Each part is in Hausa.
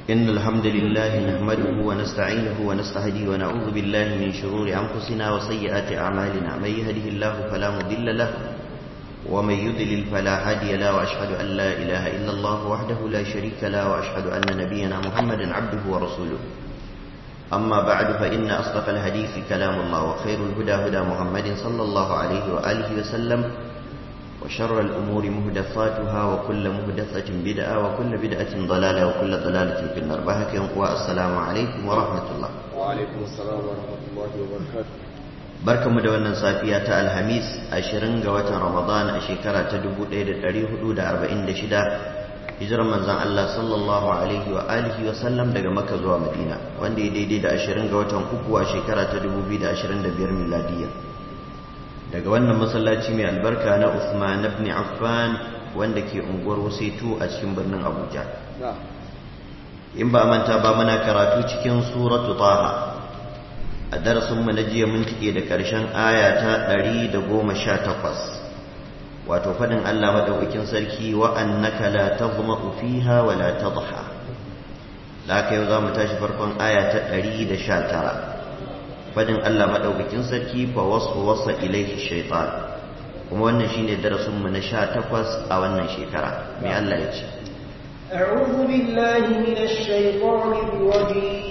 إن الحمد لله نحمده ونستعينه ونستهديه ونعوذ بالله من شرور أنفسنا وسيئات أعمالنا من يهده الله فلا مضل له ومن يضلل فلا هادي له وأشهد أن لا إله إلا الله وحده لا شريك له وأشهد أن نبينا محمدا عبده ورسوله أما بعد فإن أصدق الحديث كلام الله وخير الهدى هدى محمد صلى الله عليه وآله وسلم وشر الأمور مهدفاتها وكل مهدفة بدعة وكل بدعة ضلالة وكل ضلالة في النار بهك والسلام عليكم ورحمة الله وعليكم السلام ورحمة الله وبركاته barka mu da wannan safiya ta alhamis 20 ga watan ramadan a shekara ta 1446 hijirar manzan Allah sallallahu alaihi wa alihi wa sallam daga makka zuwa madina wanda ya daidai da 20 ga watan uku a shekara ta 2025 miladiyya daga wannan masallaci mai albarka na Uthman ibn Affan wanda ke unguwar Wasaitu a cikin birnin Abuja in ba manta ba muna karatu cikin suratu Taha a darasin mu na jiya mun tike da karshen aya ta 118 wato fadin Allah madaukakin sarki wa annaka la tadhma'u fiha wa la tadha laka yau za mu tashi farkon aya ta 119 fadin Allah madaukakin sarki fa wasu wasa ilaihi shaitan kuma wannan shine darasin mu na 18 a wannan shekara mai Allah ya ce أعوذ بالله من الشيطان الرجيم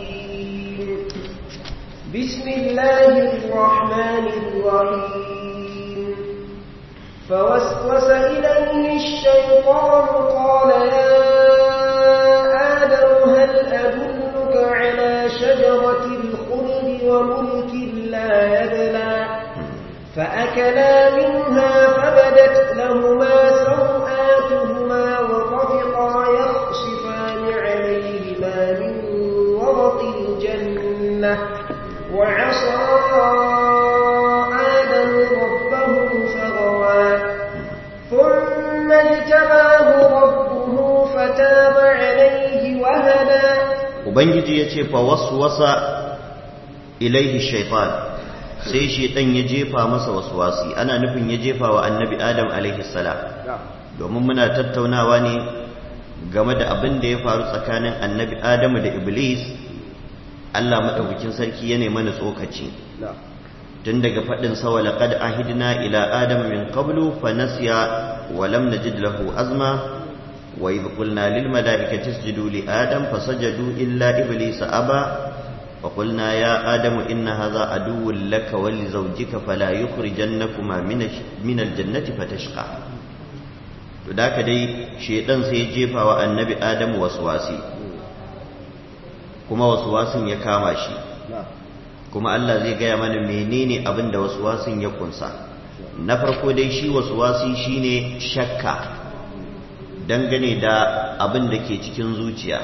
بسم الله الرحمن الرحيم فوسوس إليه الشيطان قال يا آدم هل أدلك على شجرة الخلد وملك لا يبلى فأكلا منها فبدت لهما سوآتهما وطفقا يخصفان عليهما من ورق الجنة وعصى آدم ربه فغوى ثم اجتباه ربه فتاب عليه وهدى ubangiji ya ce fa waswasa ilaihi shaitan sai shaitan ya jefa masa waswasi ana nufin ya jefa wa annabi adam alaihi salam domin muna tattaunawa ne game da abin da ya faru tsakanin annabi adamu da iblis Allah madaukakin sarki ya mana tsokaci tun daga faɗin sa walaqad ahidna ila adama min qablu fa nasiya wa lam najid lahu azma وإذ قلنا للملائكة اسجدوا لآدم فسجدوا إلا إبليس أبى فقلنا يا آدم إن هذا عدو لك ولزوجك فلا يخرجنكما من من الجنة فتشقى ذاك دي شيطان سيجيفا والنبي آدم وسواسي كما وسواسين ya kama shi kuma Allah zai gaya mana menene abin da waswasin ya kunsa na farko dai shi waswasi shine shakka dangane da abin da ke cikin zuciya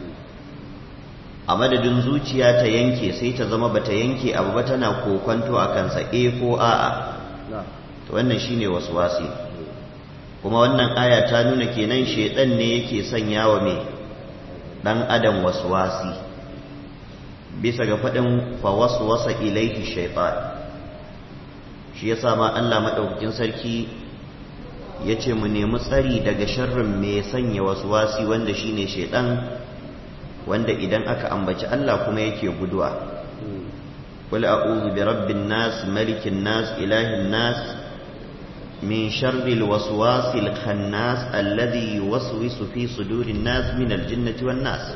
a madadin zuciya ta yanke sai ta zama bata yanke abu ba tana kokonto a kansa e ko a'a to wannan shine waswasi kuma wannan aya ta nuna kenan shedan ne yake sanya wa me dan adam waswasi bisa ga faɗin fa waswasa ilaihi shaytan shi yasa ma Allah madaukakin sarki ya ce mu nemi tsari daga sharrin mai sanya wasu wasi wanda shine shaidan wanda idan aka ambaci Allah kuma yake guduwa qul a'udhu bi rabbin nas malikin nas ilahin nas min sharri alwaswasil khannas alladhi yuwaswisu fi sudurin nas min aljinnati wan nas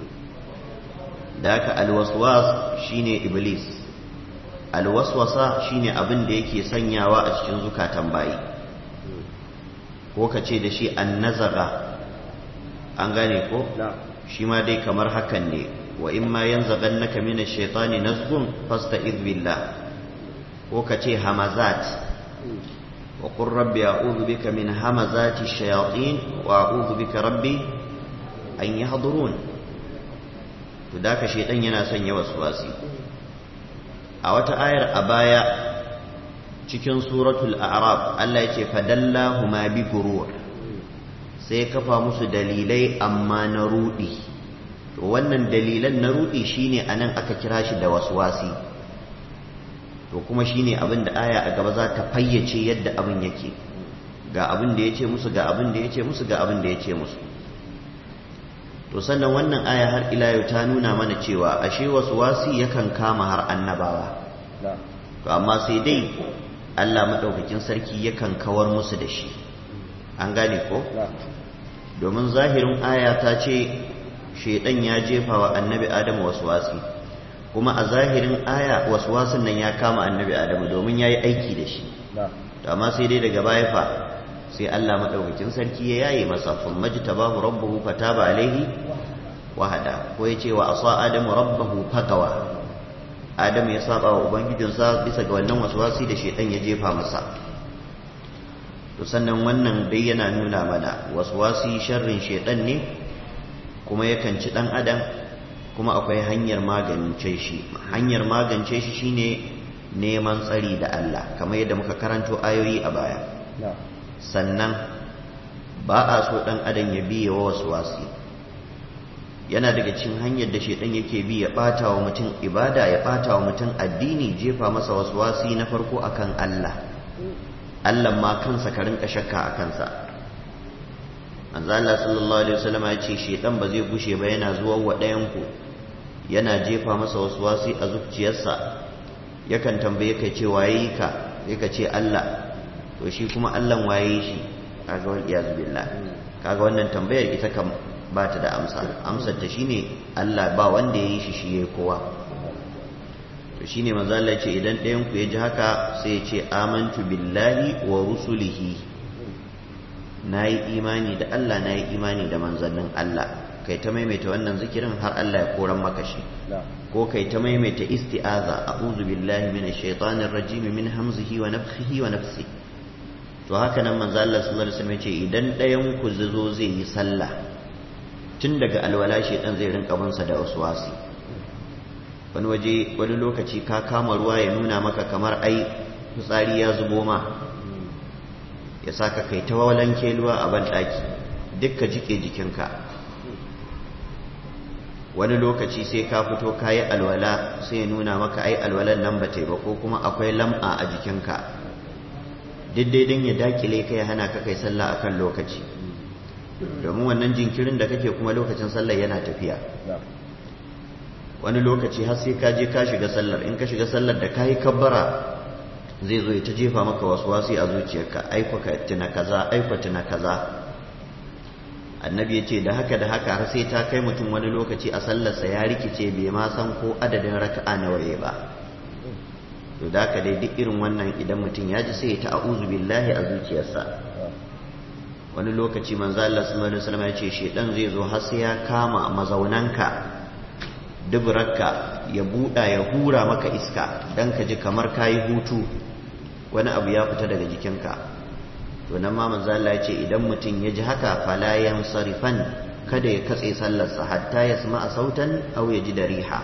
da haka alwaswas shine iblis alwaswasa shine abin da yake sanyawa a cikin zukatan bayi ko ka ce da shi an nazara an gane ko shi ma dai kamar hakan ne wa in ma yan zagan naka mina shaitani nazgun fasta billah ko ka ce hamazat wa qur rabbi a'udhu bika min hamazati shayatin wa a'udhu bika rabbi an yahdurun to da ka shaitan yana son yawa wasi a wata ayar a baya cikin suratul a'raf Allah yake fadallahuma bi gurur sai kafa musu dalilai amma na rudi to wannan dalilan na rudi shine anan aka kira shi da waswasi to kuma shine abin da aya a gaba za ta fayyace yadda abin yake ga abin da yace musu ga abin da yace musu ga abin da yace musu to sannan wannan aya har ila yau ta nuna mana cewa ashe wasu wasi yakan kama har annabawa to amma sai dai Allah maɗaukakin sarki yakan kawar musu da shi an gane ko domin zahirin aya ta ce shaidan ya jefa wa annabi adamu wasu wasi kuma a zahirin aya wasu wasin nan ya kama annabi adamu domin ya yi aiki da shi amma sai dai daga baya fa sai Allah maɗaukakin sarki ya yaye masa sun maji tabahu rabbahu fataba alaihi wahada ko ya ce wa asa adamu rabbahu fagawa adamu ya saba wa ubangijinsa bisa ga wannan waswasi da shaidan ya jefa masa to sannan wannan dai yana nuna mana waswasi sharrin shaidan ne kuma yakan ci dan adam kuma akwai hanyar magance shi hanyar magance shi shine neman tsari da Allah kamar yadda muka karanto ayoyi a baya sannan ba a so dan adam ya biye wa waswasi yana daga cikin hanyar da shedan yake bi ya bata wa mutum ibada ya bata wa mutum addini jefa masa waswasi na farko akan Allah Allah ma kansa ka rinka shakka a kansa manzo Allah sallallahu alaihi wasallam ya ce shedan ba zai gushe ba yana zuwa wa ɗayan ku yana jefa masa waswasi a zuciyarsa yakan tambaye ka ce waye ka sai ka ce Allah to shi kuma Allah waye shi kaga wal iyaz billah kaga wannan tambayar ita kan ba ta da amsa amsar ta shine Allah ba wanda yayi shi shi yayi kowa to shine manzo Allah ya ce idan ɗayan ku ya ji haka sai ya ce amantu billahi wa rusulihi nayi imani da Allah nayi imani da manzannin Allah kai ta maimaita wannan zikirin har Allah ya koran maka shi ko kai ta maimaita isti'aza a'udhu billahi minash shaitanir rajim min hamzihi wa nafthihi wa nafsi to haka nan manzo Allah sallallahu alaihi wasallam ce idan ɗayan ku zo zai yi sallah tun daga alwala shaitan zai rinka binsa da waswasi wani waje wani lokaci ka kama ruwa ya nuna maka kamar ai fitsari ya zubo ma ya saka kai ta walanke ruwa a ban daki dukka jike jikinka wani lokaci sai ka fito ka yi alwala sai ya nuna maka ai alwalan nan ba ta yi ba ko kuma akwai lam'a a jikinka daidai don ya dakile ka ya hana ka kai sallah akan lokaci domin wannan jinkirin da kake kuma lokacin sallah yana tafiya wani lokaci har sai ka je ka shiga sallar in ka shiga sallar da ka yi kabbara zai zo ya ta jefa maka wasu wasi a zuciyarka aikwaka tuna kaza aikwa tuna kaza annabi ya ce da haka da haka har sai ta kai mutum wani lokaci a sallarsa ya rikice bai ma san ko adadin raka'a nawa ya ba to da haka dai duk irin wannan idan mutum ya ji sai ya ta a'udhu billahi a zuciyarsa wani lokaci manzo Allah sallallahu alaihi wasallam ya ce shedan zai zo har sai ya kama mazaunanka duburarka ya buɗa ya hura maka iska dan ka ji kamar kayi hutu wani abu ya fita daga jikinka to nan ma manzo Allah ya ce idan mutum ya ji haka fala yansarifan kada ya katse sallarsa hatta ya sama sautan aw ya ji da riha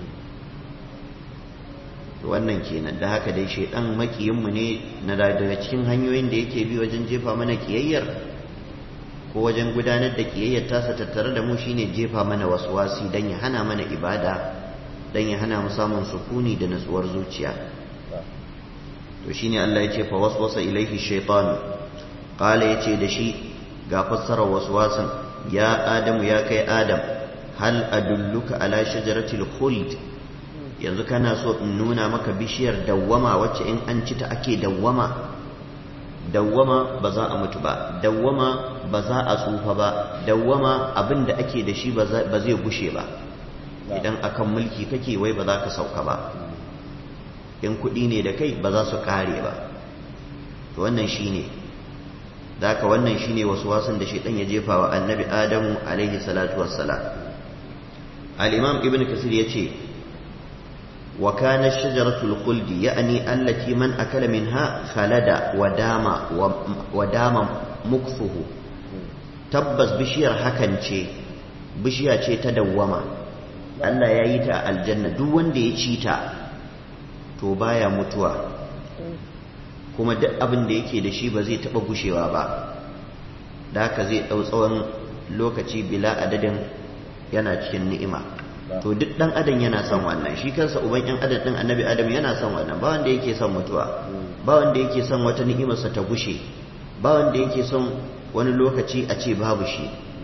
to wannan kenan da haka dai shedan makiyin mu ne na daga cikin hanyoyin da yake bi wajen jefa mana kiyayyar ko wajen gudanar da kiyayyar tasa tattare da mu shine jefa mana waswasi dan ya hana mana ibada dan ya hana mu samun sukuni da natsuwar zuciya to shine Allah ya ce fa waswasa ilaihi shaytan qala yace da shi ga fassarar waswasin ya adamu ya kai adam hal adulluka ala shajaratil khuld yanzu kana so in nuna maka bishiyar dawwama wacce in an ci ta ake dawwama dawwama ba za a mutu ba dawwama ba za a tsufa ba dawwama abin da ake da shi ba zai gushe ba idan akan mulki kake wai ba za ka sauka ba in kuɗi ne da kai ba za su ƙare ba to wannan shi ne ka wannan shi ne wasu wasan da shaidan ya jefa wa annabi adamu alaihi salatu wassalam al-imam ibn kasir ya ce wa kana shajaratul khuldi ya'ni allati man akala minha khalada wa dama wa dama mukfuhu tabbas bishiyar hakan ce bishiya ce ta dawwama Allah ya yi ta aljanna duk wanda ya ci ta to baya mutuwa kuma duk abin da yake da shi ba zai taɓa gushewa ba da haka zai ɗau tsawon lokaci bila adadin yana cikin ni'ima to duk ɗan adam yana son wannan shi kansa uban ɗan adam ɗin annabi adam yana son wannan ba wanda yake son mutuwa ba wanda yake son wata ni'imarsa ta gushe ba wanda yake son wani lokaci a ce babu shi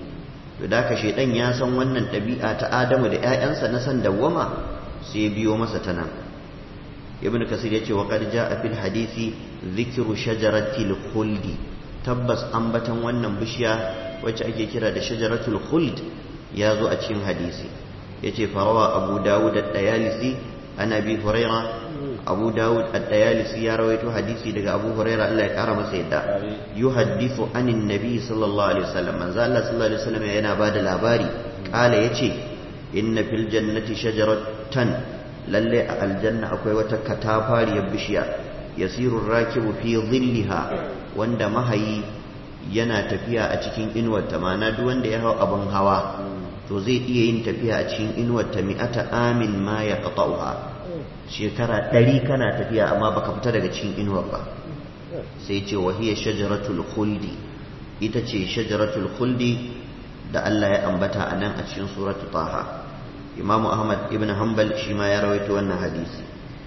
to da ka shaidan ya san wannan ɗabi'a ta adamu da 'ya'yansa na san dawwama sai biyo masa ta nan ibn kasir ya ce wa qad a fil hadisi dhikru shajaratil khuldi tabbas ambatan wannan bishiya wacce ake kira da shajaratul khuld ya zo a cikin hadisi yace farawa abu dawud ad-dayalisi ana bi huraira abu dawud ad-dayalisi ya rawaito hadisi daga abu huraira Allah ya kara masa yadda yuhaddithu anin nabi sallallahu alaihi wasallam manzo Allah sallallahu alaihi wasallam yana bada labari kala yace inna fil jannati shajaratan lalle a aljanna akwai wata katafariyar bishiya yasiru rakibu fi dhilliha wanda mahayi yana tafiya a cikin inuwar ta mana duk wanda ya hau abin hawa to zai iya yin tafiya a cikin inuwar ta mi'ata amin ma ya qata'uha shekara ɗari kana tafiya amma baka fita daga cikin inuwar ba sai ce wa hiya shajaratul khuldi ita ce shajaratul khuldi da Allah ya ambata a nan a cikin suratul taha imamu ahmad ibn hanbal shi ma ya rawaito wannan hadisi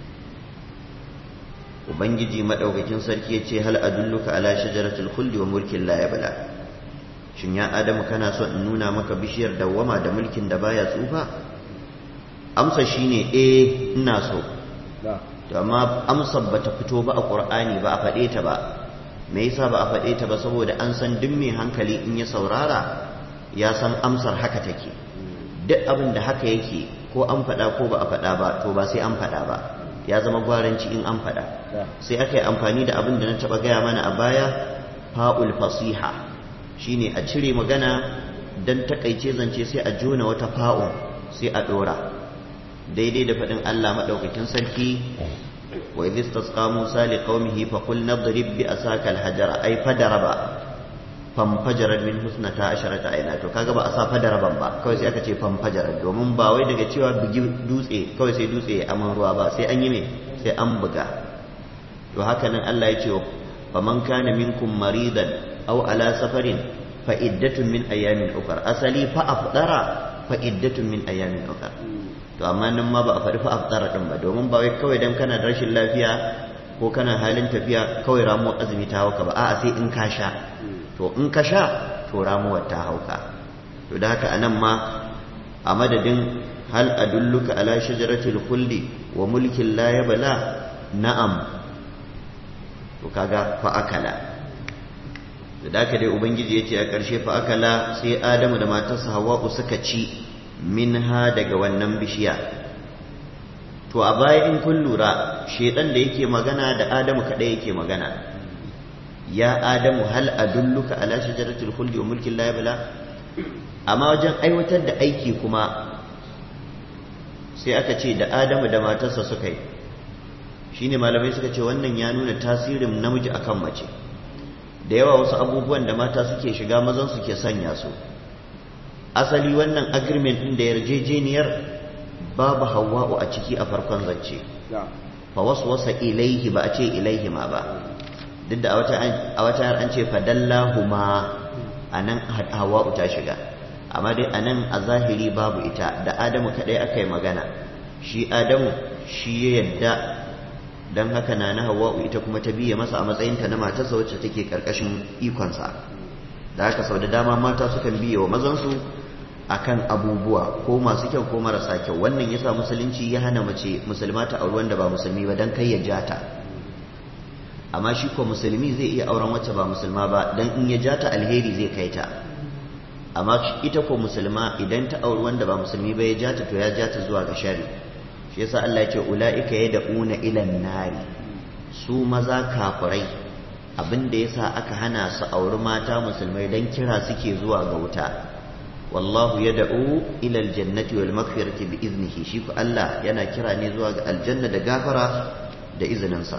ubangiji madaukakin sarki ya ce hal adulluka ala shajaratul khuldi wa mulkin la yabla shin ya adamu kana so in nuna maka bishiyar dawwama da mulkin da baya tsufa amsa shine eh ina so to amma amsar bata fito ba a qur'ani ba a faɗe ta ba me yasa ba a faɗe ta ba saboda an san duk mai hankali in ya saurara ya san amsar haka take duk abin da haka yake ko an faɗa ko ba a faɗa ba to ba sai an faɗa ba ya zama gwaranci in an faɗa sai aka yi amfani da abin da na taɓa gaya mana a baya fa'ul fasiha shine a cire magana don takaice zance sai a jona wata fa'un sai a ɗora daidai da faɗin Allah maɗaukakin sarki wa idh istasqa Musa li qaumihi fa qul nadrib bi asaka al-hajara ay fadaraba famfajarar min husnata asharata aina to kaga ba a sa fadaraban ba kawai sai aka ce famfajarar domin ba wai daga cewa bugi dutse kawai sai dutse ya aman ruwa ba sai an yi me sai an buga to haka nan Allah ya ce fa man kana minkum maridan aw ala safarin fa iddatun min ayamin ukhra asali fa afdara fa iddatun min ayamin ukhra to amma nan ma ba a faɗi fa afdara din ba domin ba wai kawai dan kana da rashin lafiya ko kana halin tafiya kawai ramuwar azumi ta hauka ba a'a sai in ka sha to in ka sha to ramuwar ta hauka to da haka anan ma a madadin hal adulluka ala shajaratil khuldi wa mulkin la yabla na'am to kaga fa akala da haka dai ubangiji yace a ƙarshe fa akala sai adamu da matarsa hawwa'u suka ci minha daga wannan bishiya to a baya in kun lura shedan da yake magana da adamu kadai yake magana ya adamu hal adulluka ala shajaratul khuldi wa mulkin la yabla amma wajen aiwatar da aiki kuma sai aka ce da adamu da matarsa suka yi shine malamai suka ce wannan ya nuna tasirin namiji akan mace da yawa wasu abubuwan da mata suke shiga mazan suke sanya su asali wannan agreement din da yarjejeniyar babu hawa'u a ciki a farkon zance fa waswasa ilaihi ba a ce ilaihi ma ba duk da a wata an ce fadallahuma a nan hawa'u ta shiga amma dai a nan a zahiri babu ita da adamu kaɗai aka yi magana shi adamu shi ya yadda don haka na na hawa'u ita kuma ta biya masa a matsayinta na matarsa wacce take ƙarƙashin ikonsa da haka sau da dama mata sukan biya wa mazansu akan abubuwa ko masu kyau ko marasa kyau wannan yasa musulunci ya hana mace musulma ta auri wanda ba musulmi ba don kai ya jata amma shi ko musulmi zai iya auren wacce ba musulma ba dan in ya jata alheri zai kai ta amma ita ko musulma idan ta auri wanda ba musulmi ba ya jata to ya jata zuwa ga shari shi yasa Allah ya ce ulaika yad'una ila nari su maza kafirai abinda yasa aka hana su auri mata musulmai dan kira suke zuwa ga wuta wallahu yad'u ila aljannati wal maghfirati bi iznihi shi ko Allah yana kira ne zuwa ga aljanna da gafara da izininsa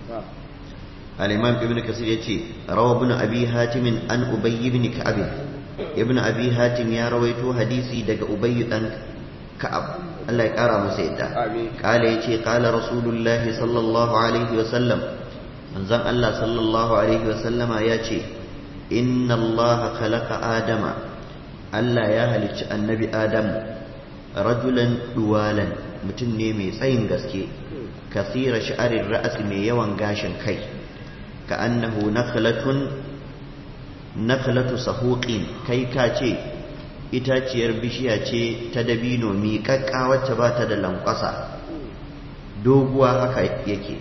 الإمام ابن كثير يتي روى ابن أبي هاتم عن أبي بن كعب ابن أبي هاتم يا رويتو حديثي دق أبي بن كعب الله يقرأ مسيدا قال يتي قال رسول الله صلى الله عليه وسلم من زم الله صلى الله عليه وسلم يتي إن الله خلق آدم الله يا هلك النبي آدم رجلا دوالا متني مي تsayin gaske كثير شعر الرأس مي yawan gashin kai كأنه نخلة نخلة سهوق كي كاتي itaciyar bishiya ce ta dabino miƙaƙƙa wacce ba ta da lankwasa doguwa haka yake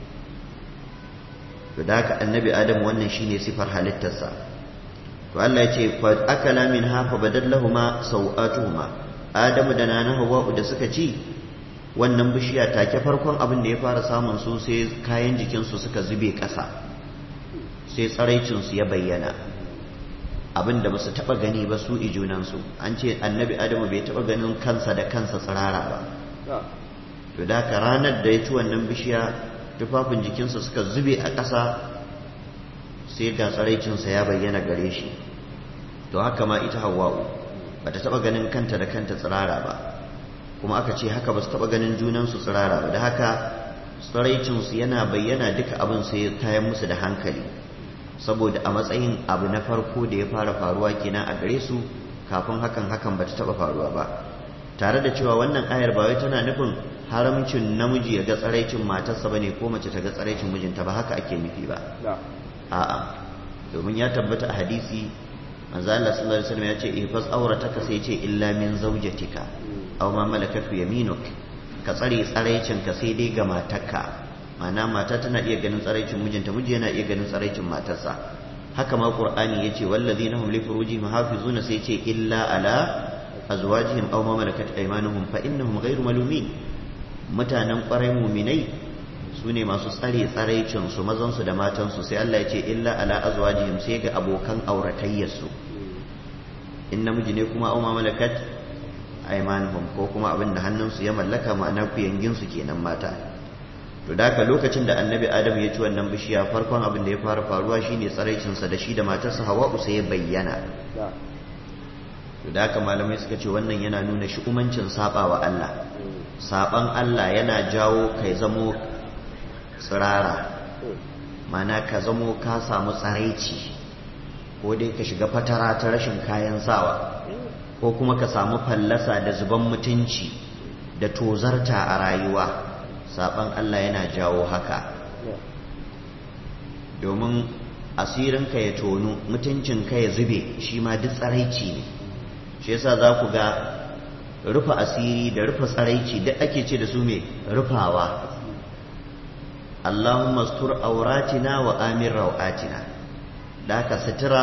to da haka annabi adam wannan shine sifar halittarsa to Allah ya ce fa akala min hafa badallahuma sau'atuhuma adamu da nana hawa'u da suka ci wannan bishiya take farkon abin da ya fara samun su sai kayan jikinsu suka zube ƙasa sai tsaraicinsu ya bayyana abin da ba su taɓa gani ba su ijunansu an ce annabi adamu bai taɓa ganin kansa da kansa tsirara ba to da ka ranar da ya ci wannan bishiya tufafin jikinsa suka zube a ƙasa sai ga tsaraicinsa ya bayyana gare shi to haka ma ita hawa'u ba ta taɓa ganin kanta da kanta tsirara ba kuma aka ce haka ba su taɓa ganin junansu tsirara ba da haka tsiraicinsu yana bayyana duka abin sai kayan musu da hankali saboda a matsayin abu na farko da ya fara faruwa kenan a gare su kafin hakan hakan ba ta taɓa faruwa ba tare da cewa wannan ayar ba wai tana nufin haramcin namiji ya ga tsaraicin matarsa bane ko mace ta ga tsaraicin mijinta ba haka ake nufi ba a'a domin ya tabbata a hadisi manzo Allah sallallahu alaihi wasallam ya ce ihfaz aurataka sai ce illa min zawjatika aw ma malakat yaminuk ka tsare tsaraicin ka sai dai ga matarka ma'ana mata tana iya ganin tsaraicin mijinta miji yana iya ganin tsaraicin matarsa haka ma qur'ani yace wallazina hum li furujihim hafizuna sai ce illa ala azwajihim aw ma malakat aymanuhum fa innahum ghayru malumin mutanen kwarai muminai su ne masu tsare tsaraicin su mazan su da matan su sai Allah ya ce illa ala azwajihim sai ga abokan auratayyar su in namiji ne kuma aw ma malakat aymanuhum ko kuma abin da hannunsu ya mallaka ma'ana kuyangin su kenan mata to da haka lokacin da annabi adam ya ci wannan bishiya farkon abin da ya fara faruwa shine tsaraicinsa da shi da matarsa hawa'u sai ya bayyana to da haka malamai suka ce wannan yana nuna shi'umancin saba wa Allah saban Allah yana jawo kai zamo tsirara mana ka zamo ka samu tsaraici ko dai ka shiga fatara ta rashin kayan sawa ko kuma ka samu fallasa da zuban mutunci da tozarta a rayuwa saban Allah yana jawo haka domin asirinka ya tonu mutuncinka ya zube shi ma duk tsaraici ne shi yasa za ku ga rufe asiri da rufe tsaraici duk ake ce da su mai rufawa Allahumma stur auratina wa amin rau'atina da haka sutura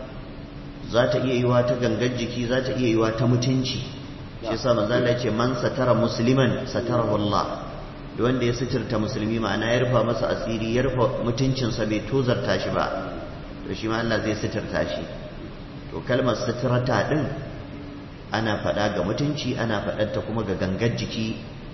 za ta iya yiwa ta gangar jiki za ta iya yiwa ta mutunci shi yasa manzo Allah ya ce man satara musliman satarahu Allah da wanda ya suturta musulmi ma'ana ya rufa masa asiri ya rufa mutuncinsa bai tozarta shi ba to shi ma Allah zai suturta shi to kalmar suturata din ana faɗa ga mutunci ana faɗarta kuma ga gangar jiki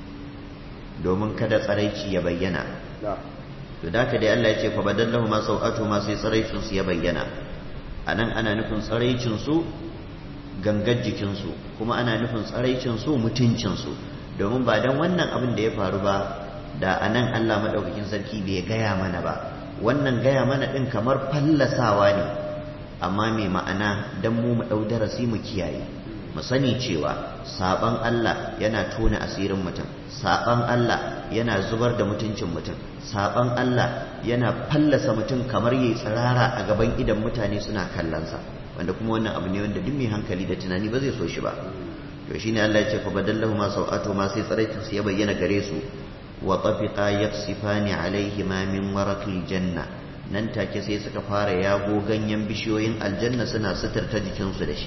domin kada tsaraici ya bayyana to da ka dai Allah ya ce fa badallahu ma sau'atu ma sai tsaraicin su ya bayyana anan ana nufin tsaraicin su gangar jikin su kuma ana nufin tsaraicin su mutuncin su domin ba dan wannan abin da ya faru ba da anan Allah madaukakin sarki bai gaya mana ba wannan gaya mana din kamar fallasawa ne amma mai ma'ana dan mu mu dau darasi mu kiyaye mu sani cewa saban Allah yana tona asirin mutum saban Allah yana zubar da mutuncin mutum saban Allah yana fallasa mutum kamar yayi tsirara a gaban idan mutane suna kallonsa wanda kuma wannan abu ne wanda duk mai hankali da tunani ba zai so shi ba to shine Allah ya ce fa badallahu ma sau'atu ma sai tsaraitin su ya bayyana gare su wa tafiqa yaksifani alaihi ma min waraqil janna nan take sai suka fara yago ganyen bishiyoyin aljanna suna suturta jikinsu da shi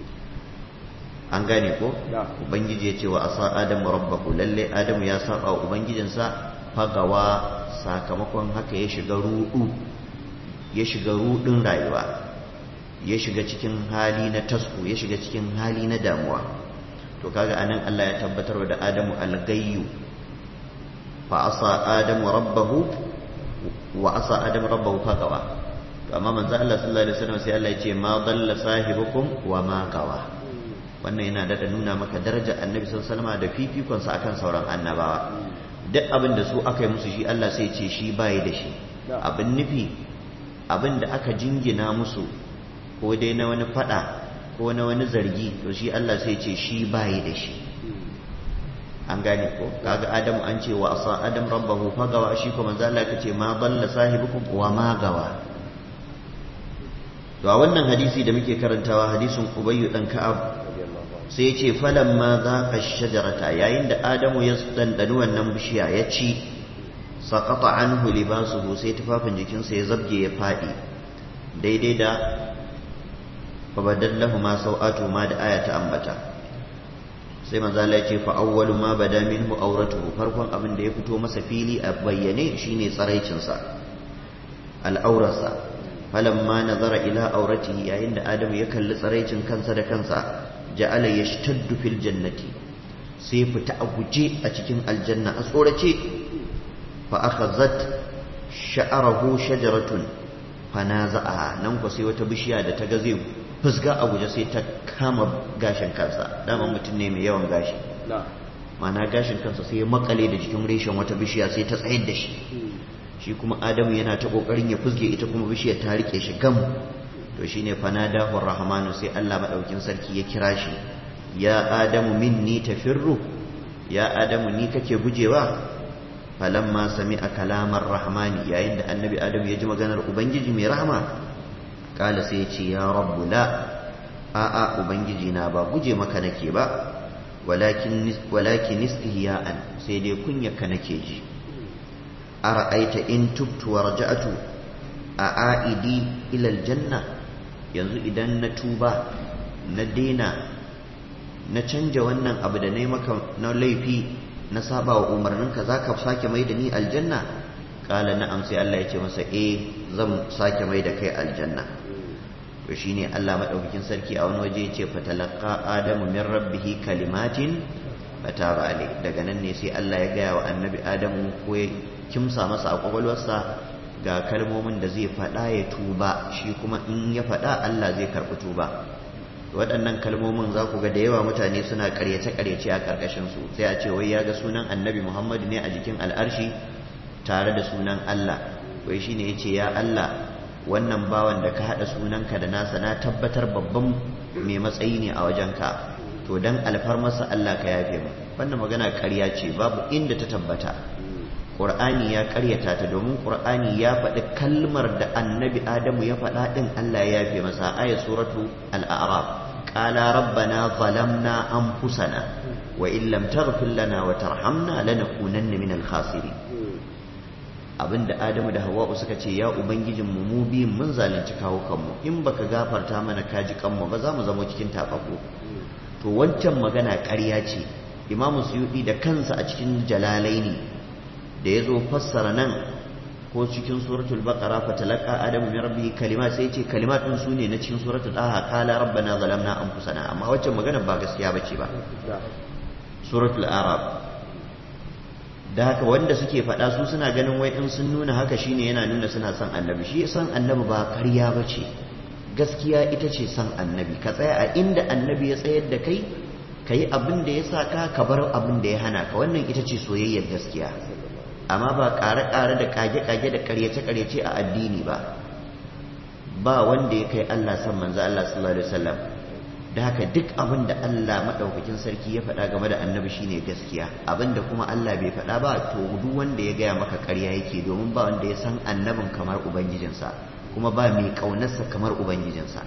an gane ko ubangiji ya ce wa asa adamu rabbahu lalle adamu ya saba wa ubangijinsa fagawa sakamakon haka ya shiga rudu ya shiga rudin rayuwa ya shiga cikin hali na tasku ya shiga cikin hali na damuwa to kaga anan Allah ya tabbatar da adamu algayyu fa asa adamu rabbahu wa asa adamu rabbahu fagawa to amma manzo Allah sallallahu alaihi wasallam sai Allah ya ce ma dalla sahibukum wa ma gawa wannan yana daɗa nuna maka darajar annabi sallallahu da fifikonsa akan sauran annabawa duk abin da su aka yi musu shi Allah sai ce shi bayi da shi abin nufi abin da aka jingina musu ko dai na wani fada ko na wani zargi to shi Allah sai ce shi bayi da shi an gane ko kaga adamu an ce wa asa adam rabbahu fagawa shi kuma manzo Allah kace ma dalla sahibukum wa ma gawa to a wannan hadisi da muke karantawa hadisin ubayyu dan ka'ab sai ce falan ma za ka shajarata yayin da adamu ya dandani wannan bishiya ya ci saƙaƙa an libasuhu sai tufafin jikinsa ya zabge ya faɗi daidai da fabadallahu ma sau'atu ma da aya ta ambata sai manzala ya ce fa'awwalu ma bada minhu auratuhu farkon abin da ya fito masa fili a bayyane shine tsaraicinsa al'aurarsa falamma nazara ila auratihi yayin da adamu ya kalli tsaraicin kansa da kansa ja'ala yashtaddu fil jannati sai fita a guje a cikin aljanna a tsorace fa akhazat sha'arahu shajaratun fanaza'a nan ko sai wata bishiya da ta ga zai fusga a guje sai ta kama gashin kansa dama mutum ne mai yawan gashi mana gashin kansa sai ya makale da jikin reshen wata bishiya sai ta tsayar da shi shi kuma adamu yana ta kokarin ya fusge ita kuma bishiyar ta rike shi gam to shine fanadahu rahmanu sai Allah madaukin sarki ya kira shi ya adamu minni tafirru ya adamu ni kake gujewa falamma sami'a kalamar rahmani yayin da annabi adamu ya ji maganar ubangiji mai rahama kala sai ya ce ya rabbu la a'a ubangiji na ba guje maka nake ba walakin walakin istihya'an sai dai kunyaka nake ji ara'aita in tubtu wa raja'tu a a'idi ila aljanna yanzu idan na tuba na daina na canja wannan abu da nayi maka na laifi na saba wa umarninka zaka sake mai da ni aljanna kala na'am sai Allah ya ce masa eh zan sake mai da kai aljanna to shine Allah madaukakin sarki a wani waje ya ce fatalaqa adamu min rabbihi kalimatin fataba alai daga nan ne sai Allah ya gaya wa annabi adamu ko ya kimsa masa a kwakwalwarsa ga kalmomin da zai faɗa ya tuba shi kuma in ya faɗa Allah zai karɓi tuba waɗannan kalmomin za ku ga da yawa mutane suna ƙaryace-ƙaryace a ƙarƙashin su sai a ce wai ya ga sunan annabi Muhammadu ne a jikin al'arshi tare da sunan Allah wai shine yace ya Allah wannan bawan da ka haɗa sunanka da nasa na tabbatar babban mai matsayi ne a wajenka to dan alfarmarsa Allah ka yafe mu wannan magana ƙarya ce babu inda ta tabbata Qur'ani ya ƙaryata ta domin Qur'ani ya faɗi kalmar da annabi Adamu ya faɗa ɗin Allah ya yafe masa ayat suratu al-a'raf qala rabbana zalamna anfusana wa in lam taghfir lana wa tarhamna lanakunanna minal khasirin abinda Adamu da Hawwa'u suka ce ya ubangijin mu mu biyun mun zalunci kawo kanmu in baka gafarta mana kaji kanmu ba za mu zama cikin tafafu to wancan magana ƙarya ce Imam Suyuti da kansa a cikin Jalalaini da ya zo fassara nan ko cikin suratul baqara fa talaqa adamu min rabbihi kalimat sai ce kalimat din sune na cikin suratul daha qala rabbana zalamna anfusana amma waccan magana ba gaskiya bace ba suratul arab da haka wanda suke faɗa su suna ganin wai in sun nuna haka shine yana nuna suna son annabi shi san annabi ba ƙarya bace gaskiya ita ce son annabi ka tsaya a inda annabi ya tsayar da kai ka yi abin da ya sa ka ka bar abin da ya hana ka wannan ita ce soyayyar gaskiya amma ba ƙare-ƙare da ƙage-ƙage da ƙaryace-ƙaryace a addini ba ba wanda ya kai Allah san manzo Allah sallallahu alaihi wasallam da haka duk abin da Allah madaukakin sarki ya faɗa game da annabi shine gaskiya abin da kuma Allah bai faɗa ba to duk wanda ya gaya maka ƙarya yake domin ba wanda ya san annabin kamar ubangijinsa kuma ba mai ƙaunarsa kamar ubangijinsa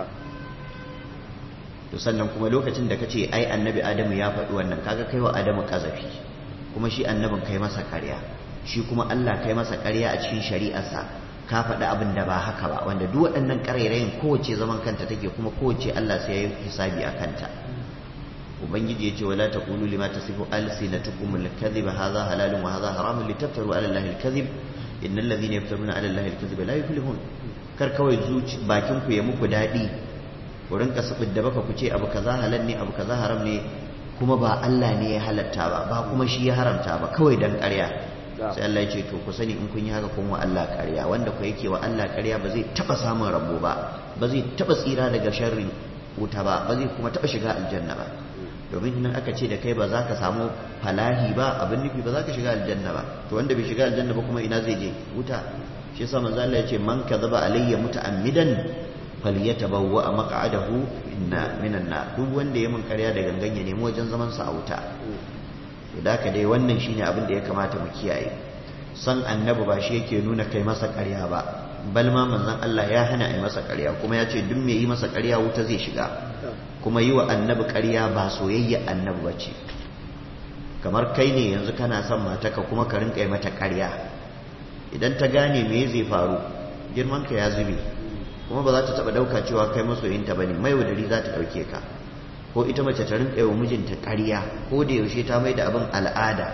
to sannan kuma lokacin da kace ai annabi Adamu ya faɗi wannan kaga kai wa Adamu kazafi kuma shi annabin kai masa ƙarya shi kuma Allah kai masa ƙarya a cikin shari'arsa ka faɗi abin da ba haka ba wanda duk waɗannan ƙarairayin kowace zaman kanta take kuma kowace Allah sai ya yi hisabi a kanta ubangiji ya ce wala taqulu lima tasifu alsinatukum alkadhiba hadha halalun wa hadha haramun litaftaru ala allahi alkadhib innal ladhina yaftaruna ala allahi alkadhiba la yuflihun kar kawai zuci bakin ku ya muku daɗi ku rinka sabid da baka ku ce abu kaza halal ne abu kaza haram ne kuma ba Allah ne ya halatta ba ba kuma shi ya haramta ba kawai dan ƙarya sai Allah ya ce to ku sani in kun yi haka kun wa Allah ƙarya wanda ku yake wa Allah ƙarya ba zai taba samun rabo ba ba zai taba tsira daga sharrin wuta ba ba zai kuma taba shiga aljanna ba domin nan aka ce da kai ba za ka samu falahi ba abin nufi ba za ka shiga aljanna ba to wanda bai shiga aljanna ba kuma ina zai je wuta shi yasa manzo Allah ya ce man kadhaba alayya muta'ammidan falyatabawwa maq'adahu inna minan nar duk wanda ya mun ƙarya da gangan ya nemi wajen zaman sa a wuta to da ka dai wannan shine abin da ya kamata mu kiyaye san annabi ba shi yake nuna kai masa ƙarya ba bal ma manzon Allah ya hana ai masa ƙarya kuma ya ce duk mai yi masa ƙarya wuta zai shiga kuma yi wa annabi ƙarya ba soyayya annabi ba ce kamar kai ne yanzu kana son mataka kuma ka rinka yi mata ƙarya idan ta gane me zai faru girmanka ya zube kuma ba za ta taɓa ɗauka cewa kai masoyinta ba ne mai wadari za ta ɗauke ka ko ita mace ta rinka yi wa mijinta ƙarya ko da yaushe ta mai da abin al'ada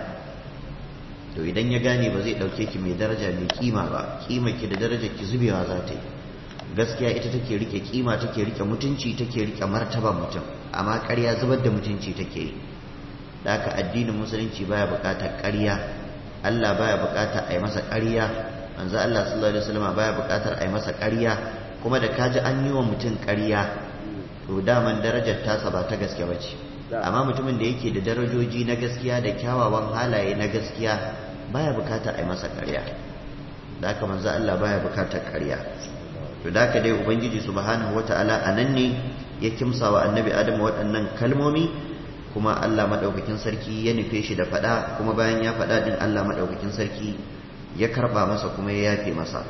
to idan ya gane ba zai ɗauke ki mai daraja mai kima ba kima ki da darajar ki zubewa za ta yi gaskiya ita take rike kima take rike mutunci take rike martaban mutum amma ƙarya zubar da mutunci take yi da haka addinin musulunci baya buƙatar ƙarya Allah baya buƙatar a yi masa ƙarya manzo Allah sallallahu alaihi wasallam baya buƙatar a yi masa ƙarya kuma da kaji an yi wa mutum ƙarya to daman darajar tasa ba ta gaske bace amma mutumin da yake da darajoji na gaskiya da kyawawan halaye na gaskiya baya buƙatar a yi masa ƙarya da haka manzo Allah baya buƙatar ƙarya to da haka dai ubangiji subhanahu wata'ala anan ne ya kimsa wa annabi adamu waɗannan kalmomi kuma Allah madaukakin sarki ya nufe shi da fada kuma bayan ya fada din Allah madaukakin sarki ya karba masa kuma ya yafe masa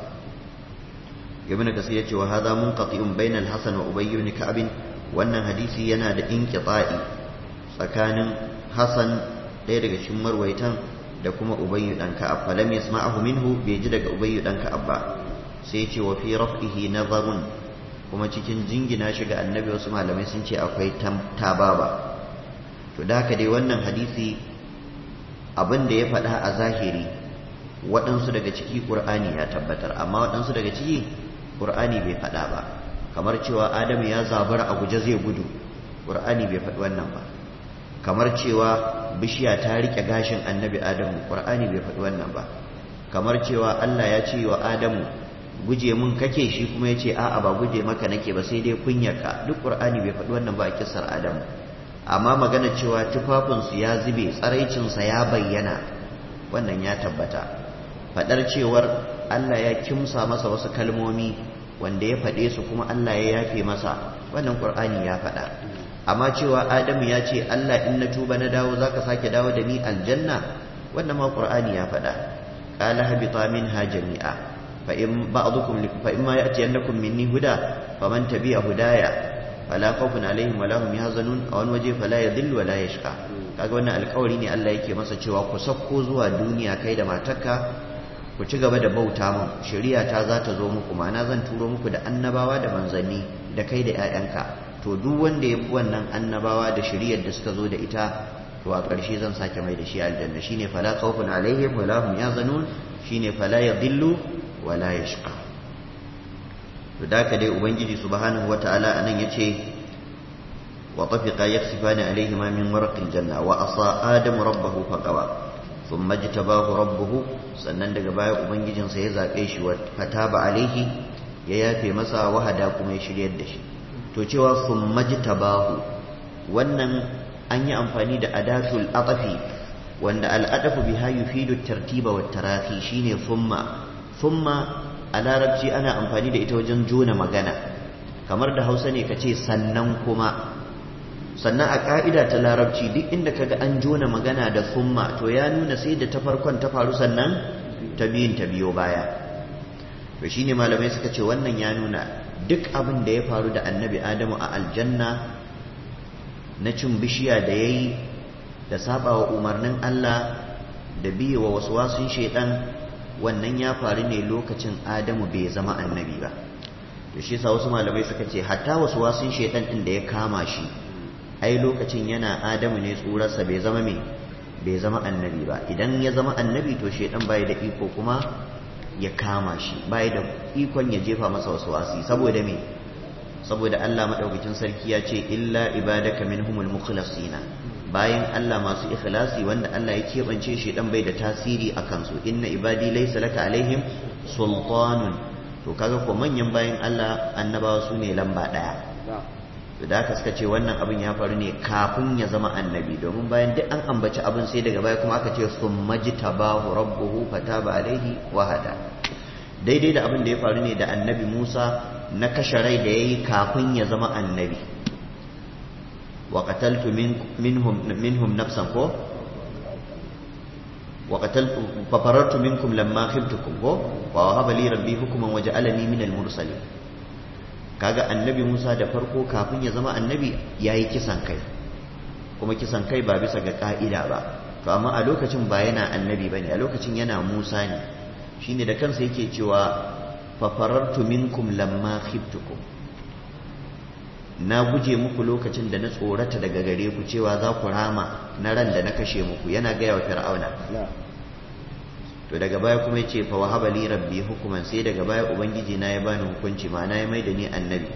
ibn kasir ya ce wa hadha munqati'un bayna al-hasan wa ubay ibn ka'b wannan hadisi yana da inqita'i tsakanin hasan ɗaya daga cikin marwaitan da kuma ubay dan ka'ab falam yasma'ahu minhu bai ji daga ubay dan ka'ab ba sai ce wa fi raf'ihi nazarun kuma cikin jingina shi ga annabi wasu malamai sun ce akwai tababa to da haka dai wannan hadisi abin da ya faɗa a zahiri waɗansu daga ciki ƙur'ani ya tabbatar amma waɗansu daga ciki ƙur'ani bai faɗa ba kamar cewa adamu ya zabara a guje zai gudu ƙur'ani bai faɗi wannan ba kamar cewa bishiya ta riƙe gashin annabi adamu ƙur'ani bai faɗi wannan ba kamar cewa allah ya ce wa adamu guje mun kake shi kuma ya ce a'a ba guje maka nake ba sai dai kunyarka duk ƙur'ani bai faɗi wannan ba a kisar adamu amma magana cewa tufafinsu ya zube tsaraicinsa ya bayyana wannan ya tabbata faɗar cewar Allah ya kimsa masa wasu kalmomi wanda ya faɗe su kuma Allah ya yafe masa wannan ƙur'ani ya faɗa amma cewa Adamu ya ce Allah in na tuba na dawo zaka sake dawo da ni aljanna wannan ma ƙur'ani ya faɗa qala habita minha jami'a fa in ba'dukum fa in ma ya'tiyannakum minni huda faman tabi'a hudaya fala khawfun alaihim wala hum yahzanun a wani waje fala yadhillu wala yashqa kaga wannan alƙawari ne Allah yake masa cewa ku sakko zuwa duniya kai da matarka ku ci gaba da bauta mun shari'a ta za ta zo muku ma'ana zan turo muku da annabawa da manzanni da kai da ƴaƴanka to duk wanda ya bi wannan annabawa da shari'ar da suka zo da ita to a ƙarshe zan sake mai da shi aljanna shine fala khawfun alaihim wala hum yahzanun shine fala yadhillu wala yashqa to da ka dai ubangiji subhanahu wataala anan yace wa tafiqa yaksifani alayhi ma min warqil janna wa asa adam rabbahu faqawa thumma jtabahu rabbuhu sannan daga baya ubangijinsa ya zabe shi wa fataba alayhi ya yafe masa wahada kuma ya shiryar da shi to cewa thumma jtabahu wannan an yi amfani da adatul atafi wanda al'adafu biha yufidu tartiba wa tarahi shine thumma thumma a larabci ana amfani da ita wajen jona magana kamar da hausa ne ka ce sannan kuma sannan a ƙa'ida ta larabci duk inda kaga an jona magana da summa to ya nuna sai da ta farkon ta faru sannan ta biyun ta biyo baya to shine malamai suka ce wannan ya nuna duk abin da ya faru da annabi adamu a aljanna na cin bishiya da ya yi da saba wa umarnin allah da biye wa wasu wasun shaidan wannan ya faru ne lokacin adamu bai zama annabi ba to shi sa wasu malamai suka ce hatta wasu wasun shaitan din da ya kama shi ai lokacin yana adamu ne tsurarsa bai zama me bai zama annabi ba idan ya zama annabi to shaitan bai da iko kuma ya kama shi bai da ikon ya jefa masa wasu wasi saboda me saboda Allah madaukakin sarki ya ce illa ibadaka minhumul mukhlasina bayan Allah masu ikhlasi wanda Allah ya keɓance shi dan bai da tasiri a kansu inna ibadi laysa laka alaihim sultanun to kaga ko manyan bayan Allah annabawa su ne lamba daya to da haka suka ce wannan abin ya faru ne kafin ya zama annabi domin bayan duk an ambaci abin sai daga baya kuma aka ce summa jitabahu rabbuhu fataba alaihi wa hada daidai da abin da ya faru ne da annabi Musa na kashe rai da yayi kafin ya zama annabi وقتلت منهم منهم نفسا كو وقتلت ففررت منكم لما خفتكم كو ووهب لي ربي حكما وجعلني من المرسلين kaga annabi Musa da farko kafin ya zama annabi yayi kisan kai kuma kisan kai ba bisa ga ka'ida ba to amma a lokacin ba yana annabi bane a lokacin yana Musa ne shine da kansa yake cewa fa farartu minkum lamma khiftukum na guje muku lokacin da na tsorata daga gare ku cewa za ku rama na ran da na kashe muku yana gaya wa fir'auna to daga baya kuma yace fa wahaba li rabbi hukuman sai daga baya ubangiji na ya bani hukunci ma'ana ya maida ni annabi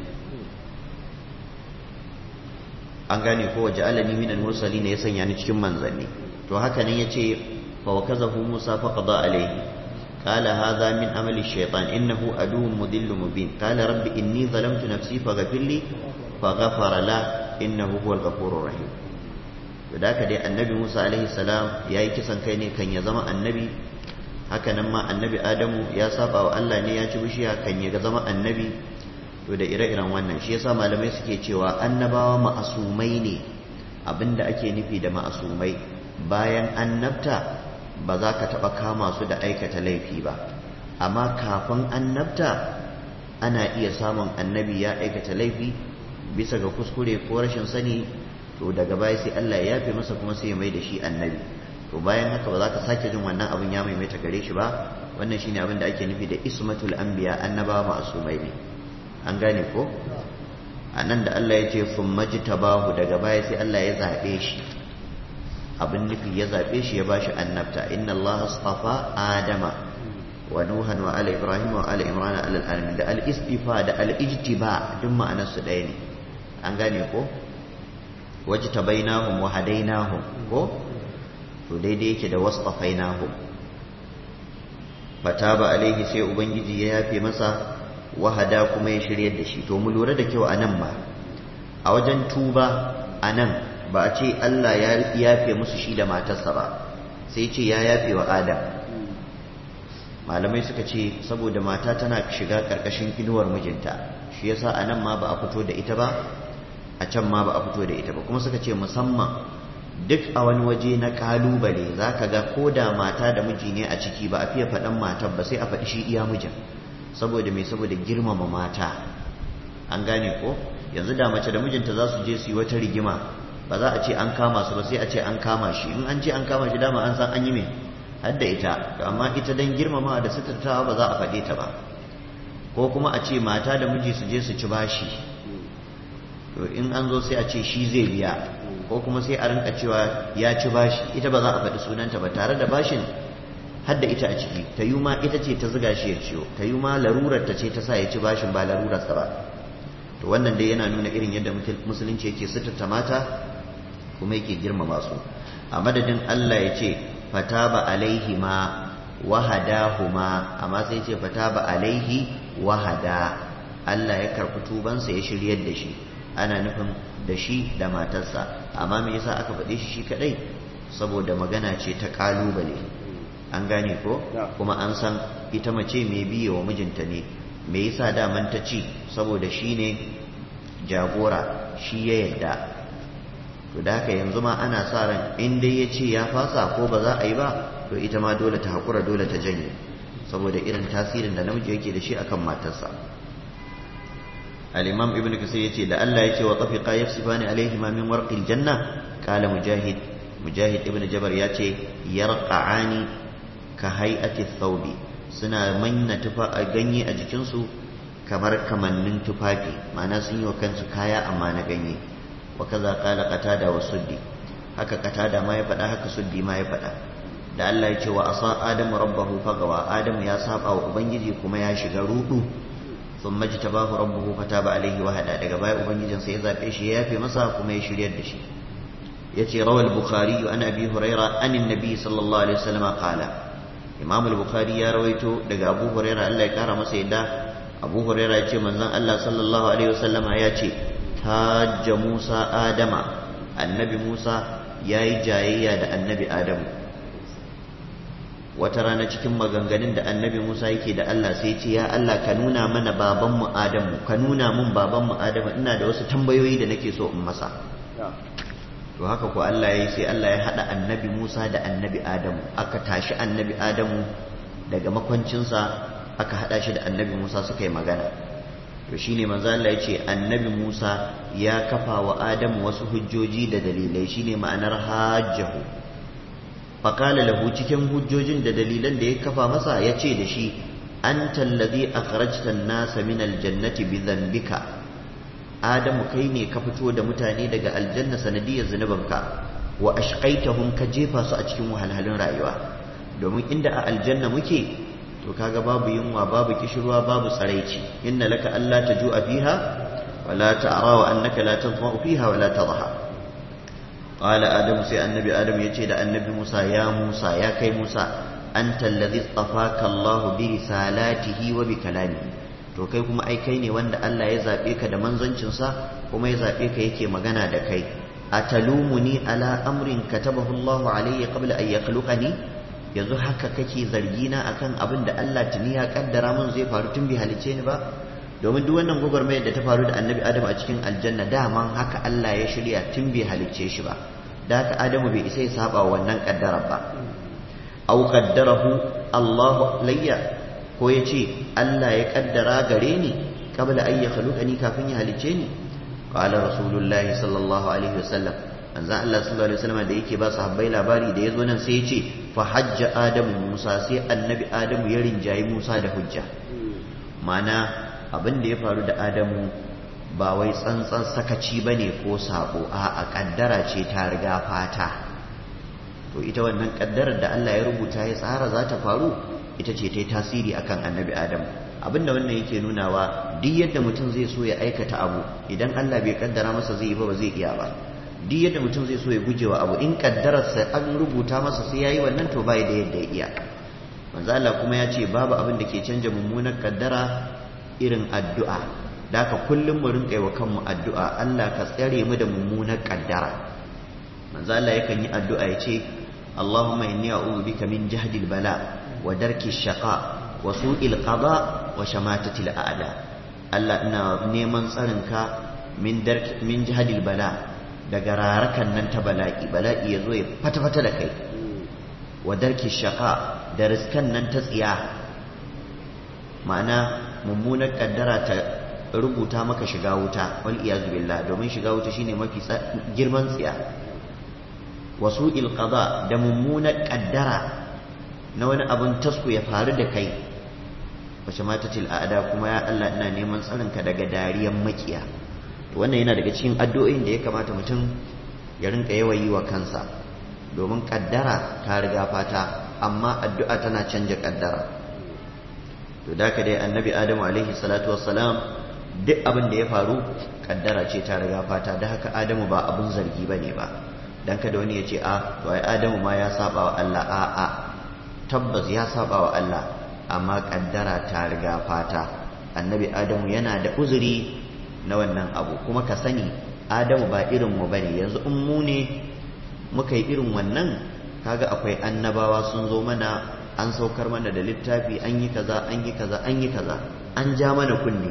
an gane ko waje alani minal mursalin ya sanya ni cikin manzanni to haka nan yace fa wakazahu musa fa qada alayhi قال هذا من عمل الشيطان إنه عدو مضل مبين قال رب إني ظلمت نفسي فغفر لي فغفر له إنه هو الغفور الرحيم فذاك دي النبي موسى عليه السلام يا كسان كاي كان يا زما النبي haka nan ma annabi adamu ya saba wa Allah ne ya ci bishiya kan ya zama annabi to da ire-iren wannan shi yasa malamai suke cewa annabawa ma'asumai ne abinda ake nufi da ma'asumai bayan annabta ba za ka taɓa kama su da aikata laifi ba amma kafin annabta ana iya samun annabi ya aikata laifi bisa ga kuskure ko rashin sani to daga baya sai Allah ya yafe masa kuma sai ya mai da shi annabi to bayan haka ba za ka sake jin wannan abin ya maimaita gare shi ba wannan shine abin da ake nufi da ismatul anbiya annabawa ma'asumai ne an gane ko a nan da Allah ya ce sun majtabahu daga baya sai Allah ya zaɓe shi abin nufi ya zaɓe shi ya ba shi annabta inna Allah astafa adama wa nuhan wa ala ibrahim wa ala imran ala alamin da al istifa da al ijtiba duk ma'anar su ɗaya ne an gane ko wajtabainahum wa hadainahum ko to daidai yake da wasfafainahum fataba alaihi sai ubangiji ya yafe masa wahada kuma ya shiryar da shi to mu lura da kyau anan ba a wajen tuba anan ba a ce Allah ya yafe musu shi da matarsa ba sai ce ya yafe wa Adam malamai suka ce saboda mata tana shiga karkashin inuwar mijinta shi yasa anan ma ba a fito da ita ba a can ma ba a fito da ita ba kuma suka ce musamman duk a wani waje na kalubale za ka ga ko da mata da miji ne a ciki ba a fiye faɗan matar ba sai a faɗi shi iya mijin saboda mai saboda girmama mata an gane ko yanzu da mace da mijinta za su je su yi wata rigima ba za a ce an kama su ba sai a ce an kama shi in an ce an kama shi dama an san an yi mai har da ita amma ita dan girmama da suturtawa ba za a faɗe ta ba ko kuma a ce mata da miji su je su ci bashi to in an zo sai a ce shi zai biya ko kuma sai a rinka cewa ya ci bashi ita ba za a faɗi sunanta ba tare da bashin har da ita a ciki ta yi ma ita ce ta ziga shi ya ciyo ta yi ma larurar ta ce ta sa ya ci bashin ba larurarsa ba to wannan dai yana nuna irin yadda musulunci yake suturta mata kuma yake girmama su a madadin Allah ya ce fataba alaihi ma wahadahuma amma sai ce fataba alaihi wahada Allah ya karɓi tubansa ya shiryar da shi ana nufin da shi da matarsa amma me yasa aka faɗe shi shi kadai saboda magana ce ta kalubale an gane ko kuma an san ita mace mai biye wa mijinta ne me yasa daman ta ci saboda shi ne jagora shi ya yadda to da haka yanzu ma ana sa ran in dai ya ce ya fasa ko ba za a yi ba to ita ma dole ta haƙura dole ta janye saboda irin tasirin da namiji yake da shi akan matarsa al-imam ibn kasir yace da Allah yace wa tafiqa yafsifani alaihi ma min warqil janna qala mujahid mujahid ibn jabar yace yarqa'ani ka hay'ati thawbi suna manna tufa a ganye a jikinsu kamar kamannin tufafi ma'ana sun yi wa kansu kaya amma na ganye wa kaza qala qatada wa suddi haka qatada ma ya faɗa haka suddi ma ya faɗa da Allah ya ce wa asa adamu rabbahu fagawa adamu ya saba wa ubangiji kuma ya shiga rudu ثم اجتباه ربه فتاب عليه وهدى daga baya ubangijin sai ya zabe shi ya yafe masa kuma ya shiryar da shi yace rawal bukhari an abi huraira an annabi sallallahu alaihi wasallam qala imam al-bukhari ya rawaito daga abu huraira Allah ya kara masa yadda abu huraira yace manzon Allah sallallahu alaihi wasallama yace hajja musa adama annabi musa yayi jayayya da annabi adamu wata rana cikin maganganun da annabi Musa yake da Allah sai ce ya Allah ka nuna mana babanmu Adamu ka nuna mun babanmu Adamu ina da wasu tambayoyi da nake so in masa to haka ko Allah yayi sai Allah ya hada annabi Musa da annabi Adamu aka tashi annabi Adamu daga makwancinsa aka hada shi da annabi Musa suka yi magana to shine manzo Allah ya ce annabi Musa ya kafa wa Adamu wasu hujjoji da dalilai shine ma'anar hajjahu faqala lahu cikin hujjojin da dalilan da ya kafa masa ya ce da shi anta alladhi akhrajta an-nasa min al-jannati bi dhanbika Adamu kai ne ka fito da mutane daga aljanna sanadiyar zunubanka wa ashqaitahum ka jefa su a cikin wahalhalun rayuwa domin inda a aljanna muke to kaga babu yunwa babu kishirwa babu tsaraici inna laka alla tajua fiha wala ta'ra wa annaka la tadhma fiha wala tadha qala adamu sai annabi adamu yace da annabi musa ya musa ya kai musa anta alladhi istafaka allah bi risalatihi wa bi kalamihi to kai kuma ai kai ne wanda Allah ya zabe ka da manzancin sa kuma ya zabe ka yake magana da kai atalumuni ala amrin katabahu allah alayya qabla an yakhluqani yanzu haka kake zargina akan abin da Allah tuni ya kaddara mun zai faru tun bai halice ni ba domin duk wannan gwagwarmayar da ta faru da annabi Adamu a cikin aljanna daman haka Allah ya shirya tun bai halicce shi ba da haka Adamu bai isa ya saba wa wannan kaddara ba aw qaddarahu Allah layya ko yace Allah ya kaddara gare ni qabla an yakhluqani kafin ya halicce ni qala rasulullahi sallallahu alaihi wasallam manzon Allah sallallahu alaihi wasallam da yake ba sahabbai labari da yazo nan sai ya ce fa hajja adamu musa sai annabi adamu ya rinjayi musa da hujja mana abin da ya faru da adamu ba wai tsantsan sakaci bane ko sabo a a kaddara ce ta riga fata to ita wannan kaddarar da Allah ya rubuta ya tsara za ta faru ita ce ta yi tasiri akan annabi adamu abinda wannan yake nunawa duk yadda mutum zai so ya aikata abu idan Allah bai kaddara masa zai yi ba ba zai iya ba duk yadda mutum zai so ya guje wa abu in kaddararsa an rubuta masa sai yayi wannan to bai da yadda ya iya manzo Allah kuma ya ce babu abin da ke canja mummunar kaddara irin addu'a da haka kullum mu rinka wa kanmu addu'a Allah ka tsare mu da mummunar kaddara manzo Allah yakan yi addu'a ya ce Allahumma inni a'udhu bika min jahdil bala wa darki shaqa wa su'il qada wa shamatati a'da Allah ina neman tsarinka min darki min jahdil bala daga rarakan nan ta bala'i bala'i ya zo ya fata-fata da kai wa darki shaka da riskan nan ta tsiya ma'ana mummunar kaddara ta rubuta maka shiga wuta wal iyazu billah domin shiga wuta shine mafi girman tsiya wasu ilqada da mummunar kaddara na wani abun tasku ya faru da kai wace mata a'ada kuma ya Allah ina neman tsarinka daga dariyan makiya wannan yana daga cikin addu'o'in da ya kamata mutum ya rinka yawan yi wa kansa domin kaddara ta riga fata amma addu'a tana canja kaddara to da ka dai annabi adamu alaihi salatu wassalam duk abin da ya faru kaddara ce ta riga fata da haka adamu ba abun zargi ba ne ba dan kada wani ya ce a to ai adamu ma ya saba wa Allah a a tabbas ya saba wa Allah amma kaddara ta riga fata annabi adamu yana da uzuri na wannan abu kuma ka sani adamu ba irin mu bane yanzu in mu ne muka yi irin wannan kaga akwai annabawa sun zo mana an saukar mana da littafi an yi kaza an yi kaza an yi kaza an ja mana kunne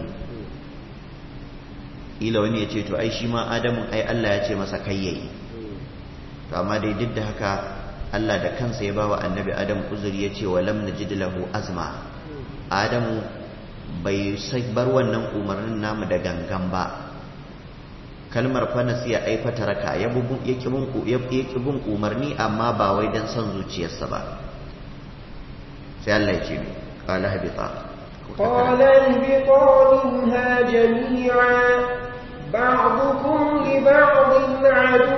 ila wani ya ce to ai shi ma adamu ai Allah ya ce masa kai yayi to amma dai duk da haka Allah da kansa ya bawa annabi adamu uzuri ya ce wa lam najid lahu azma adamu bai bar wannan umarnin namu da gangan ba kalmar fanas ya aifata raka ya ƙi bin umarni amma ba wai don son zuciyarsa ba sai Allah ya ce ƙala habita قال اهبطا منها جميعا بعضكم لبعض عدو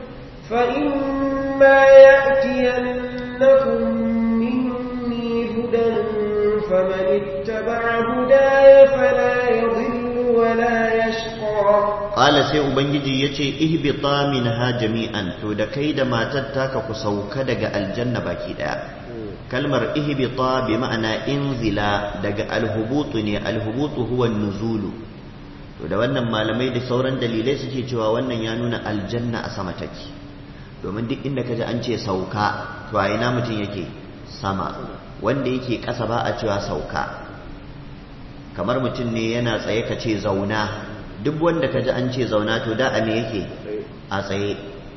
فإما يأتينكم مني هدى فمن اتبع هداي فلا يضل ولا يشقى قال sai ubangiji yace ihbita minha jami'an to da kai da matar taka ku sauka daga aljanna baki daya kalmar ihbita bi ma'ana inzila daga alhubutu ne alhubutu huwa nuzulu to da wannan malamai da sauran dalilai suke cewa wannan ya nuna aljanna a sama take domin duk inda kaji an ce sauka to a ina mutum yake sama wanda yake ƙasa ba a cewa sauka kamar mutum ne yana tsaye ka ce zauna duk wanda ka ji an ce zauna to da a me yake a tsaye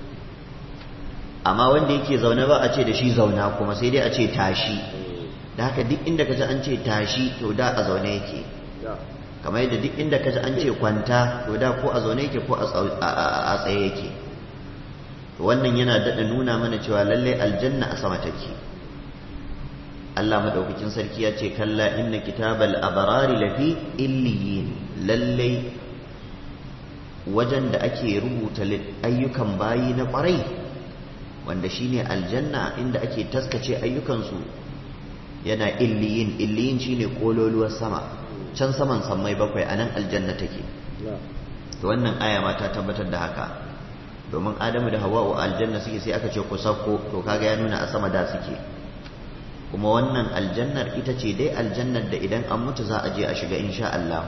amma wanda yake zaune ba a ce da shi zauna kuma sai dai a ce tashi da haka duk inda ka ji an ce tashi to da a zaune yake kamar yadda duk inda kaji an ce kwanta to da ko a zaune yake ko a tsaye yake wannan yana daɗa nuna mana cewa lallai aljanna a sama take Allah madaukakin sarki ya ce kalla inna kitabal abarari lafi illiyin lallai wajen da ake rubuta ayyukan bayi na kwarai wanda shine aljanna inda ake taskace ayyukansu yana illiyin illiyin shine kololuwar sama can saman sammai bakwai anan aljanna take to wannan aya ma ta tabbatar da haka domin adamu da hawa'u aljanna suke sai aka ce ku sauko to kaga ya nuna a sama da suke kuma wannan aljannar ita ce dai aljannar da idan an mutu za a je a shiga insha Allah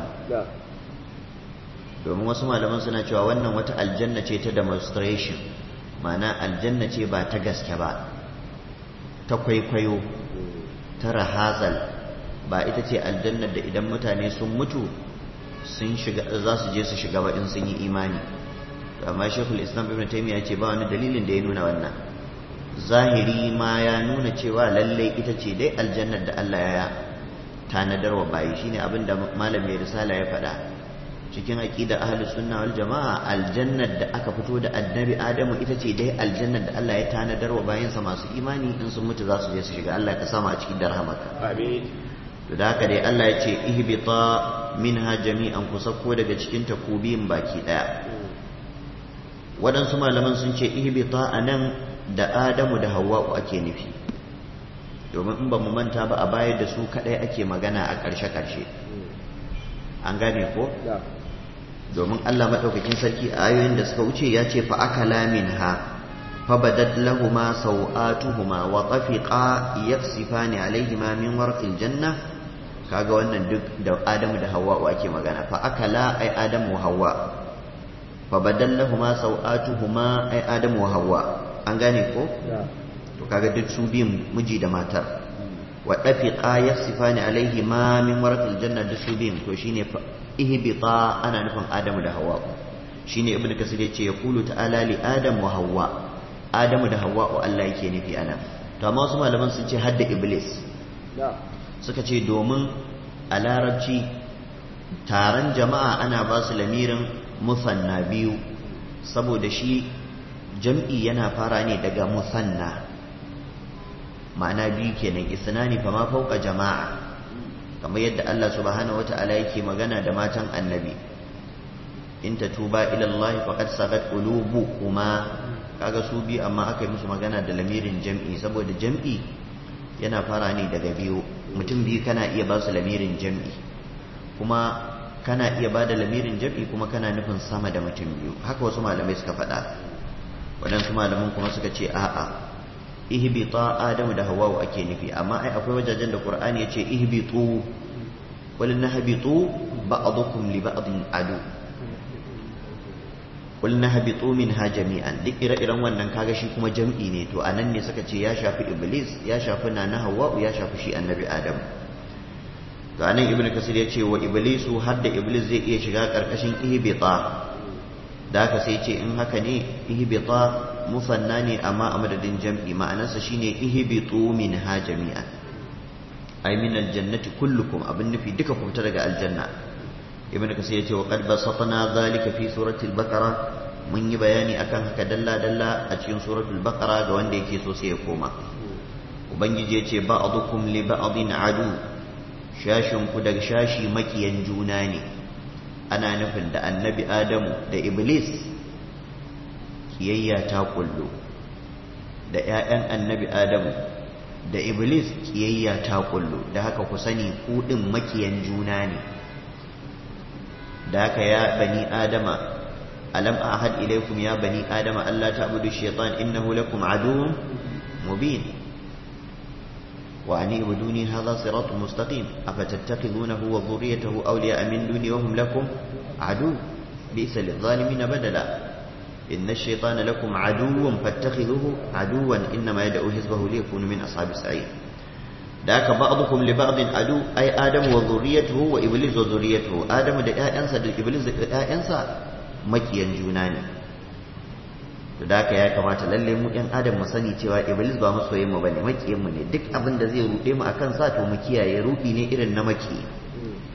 domin wasu malaman suna cewa wannan wata aljanna ce ta demonstration ma'ana aljanna ce ba ta gaske ba ta kwaikwayo ta rahazal ba ita ce aljannar da idan mutane sun mutu sun shiga za su je su shiga ba in sun yi imani amma shekul islam ibn taymiya ce ba wani dalilin da ya nuna wannan zahiri ma ya nuna cewa lallai ita ce dai aljannar da Allah ya tanadar wa bayi shine abin da malam mai risala ya faɗa cikin aqidar ahlus sunna wal jamaa aljannar da aka fito da annabi adamu ita ce dai aljannar da Allah ya tanadar wa bayinsa masu imani in sun mutu za su je su shiga Allah ka sama a cikin darhamaka amin to da haka dai Allah ya ce ihbita minha jami'an ku sako daga cikin takubiyin baki daya waɗansu malaman sun ce ihbita anan da Adamu da Hawwa'u ake nufi domin in ba mu manta ba a bayar da su kadai ake magana a ƙarshe-ƙarshe an gane ko domin Allah maɗaukakin sarki a ayoyin da suka wuce ya ce fa akala minha fa badat lahuma sawatuhuma wa tafiqa yaksifani alaihima min warqil janna kaga wannan duk da Adamu da Hawwa'u ake magana fa akala ai Adamu wa Hawwa fa badallahuma sawatuhuma ai Adamu wa Hawwa an gane ko to kaga duk su biyun miji da matar wa dafiqa yasifani alaihi ma min warqil janna duk su biyun to shine ihbita ana nufin adamu da hawa shine ibnu kasir yace yaqulu ta'ala li adam wa hawa adamu da hawa Allah yake nufi ana to amma wasu malaman sun ce hadda iblis suka ce domin a larabci taron jama'a ana ba su lamirin musanna biyu saboda shi jam'i yana fara ne daga musanna ma'ana biyu kenan isnani fa ma fauka jama'a kamar yadda Allah subhanahu wata'ala yake magana da matan annabi in tatuba ila Allah faqad sagat qulubukuma kaga su bi amma aka yi musu magana da lamirin jam'i saboda jam'i yana fara ne daga biyu mutum biyu kana iya ba su lamirin jam'i kuma kana iya ba da lamirin jam'i kuma kana nufin sama da mutum biyu haka wasu malamai suka faɗa waɗansu malaman kuma suka ce a'a ihbita adamu da hawawu ake nufi amma ai akwai wajajen da qur'ani yace ihbitu wal nahbitu ba'dukum li ba'din adu wal nahbitu minha jami'an duk ire-iren wannan kaga shi kuma jam'i ne to anan ne suka ce ya shafi iblis ya shafi nana hawawu ya shafi shi annabi adam to anan ibnu kasir yace wa iblisu hadda iblis zai iya shiga karkashin ihbita da haka sai ce in haka ne ihbita musanna ne amma a madadin jam'i ma'anarsa shine ihbitu minha jami'an ay min aljannati kullukum abin nufi duka ku fita daga aljanna ibn kasir yace wa qad basatna zalika fi surati al-baqara mun yi bayani akan haka dalla dalla a cikin suratul baqara ga wanda yake so sai ya koma ubangiji yace ba'dukum li ba'din adu shashin ku daga shashi makiyan juna ne ana nufin da annabi adamu da iblis kiyayya ta kullu da 'ya'yan annabi adamu da iblis kiyayya ta kullu da haka ku sani kuɗin makiyan juna ne da haka ya bani adama alam ahad ilaikum ya bani adama Allah ta'budu shaytan innahu lakum aduwwun mubin وأن اعبدوني هذا صراط مستقيم أفتتخذونه وذريته أولياء من دوني وهم لكم عدو بئس للظالمين بدلا إن الشيطان لكم عدو فاتخذوه عدوا إنما يدعو حزبه ليكون من أصحاب السعير ذاك بعضكم لبعض عدو أي آدم وذريته وإبليس وذريته آدم دا أنسى دا إبليس دا أنسى مكيا جوناني to da haka ya kamata lalle mu yan adam mu sani cewa iblis ba masoyin mu bane makiyin mu ne duk abin da zai rude mu akan sa to mu kiyaye rudi ne irin na maki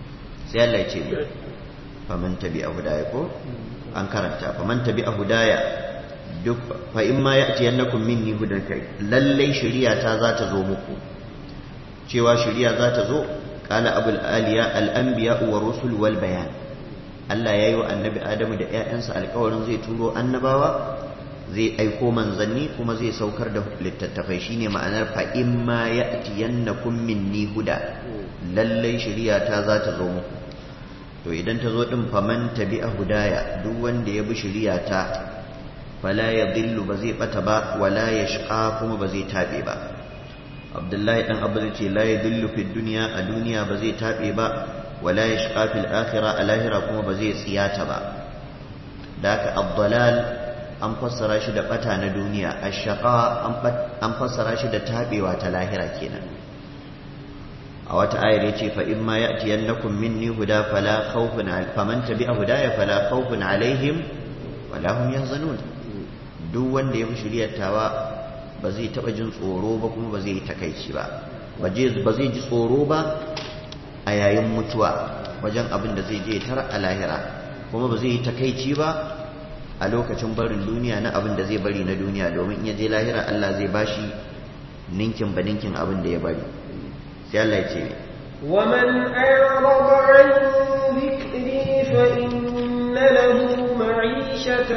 sai Allah ya ce mi faman tabi'a hudaya ko an karanta faman tabi'a hudaya duk fa in ma ya'ti yannakum minni hudan kai lallai shari'a ta za ta zo muku cewa shari'a za ta zo qala abul aliya al anbiya wa rusul wal bayan Allah ya yi wa annabi Adamu da ‘ya'yansa alkawarin zai turo annabawa zai aiko manzanni kuma zai saukar da littattafai shine ma'anar fa'in ma ya tiyanna minni huda lallai shari'a ta za ta zo muku to idan ta zo ɗin faman tabi a hudaya duk wanda ya bi shari'a ta fala ya dillu ba zai ɓata ba wala ya shiƙa kuma ba zai taɓe ba abdullahi ɗan abu zai ce la ya dillu fi duniya a duniya ba zai taɓe ba wala ya shiga fil akhira a lahira kuma ba zai tsiyata ba da haka abdalal an fassara shi da bata na duniya ashaqa an fassara shi da tabewa ta lahira kenan a wata ayar yace fa in ma ya'tiyannakum minni huda fala khawfun faman tabi'a hudaya fala khawfun alaihim wala hum yahzanun duk wanda ya bi shiriyar tawa ba zai taba jin tsoro ba kuma ba zai yi takaici ba ba zai ji tsoro ba a yayin mutuwa wajen abin da zai je tara a lahira kuma ba zai yi takaici ba a lokacin barin duniya na abin da zai bari na duniya domin in ya je lahira Allah zai bashi ninkin ba ninkin abin da ya bari sai Allah ya ce ne ومن أعرض عن ذكري فإن له معيشة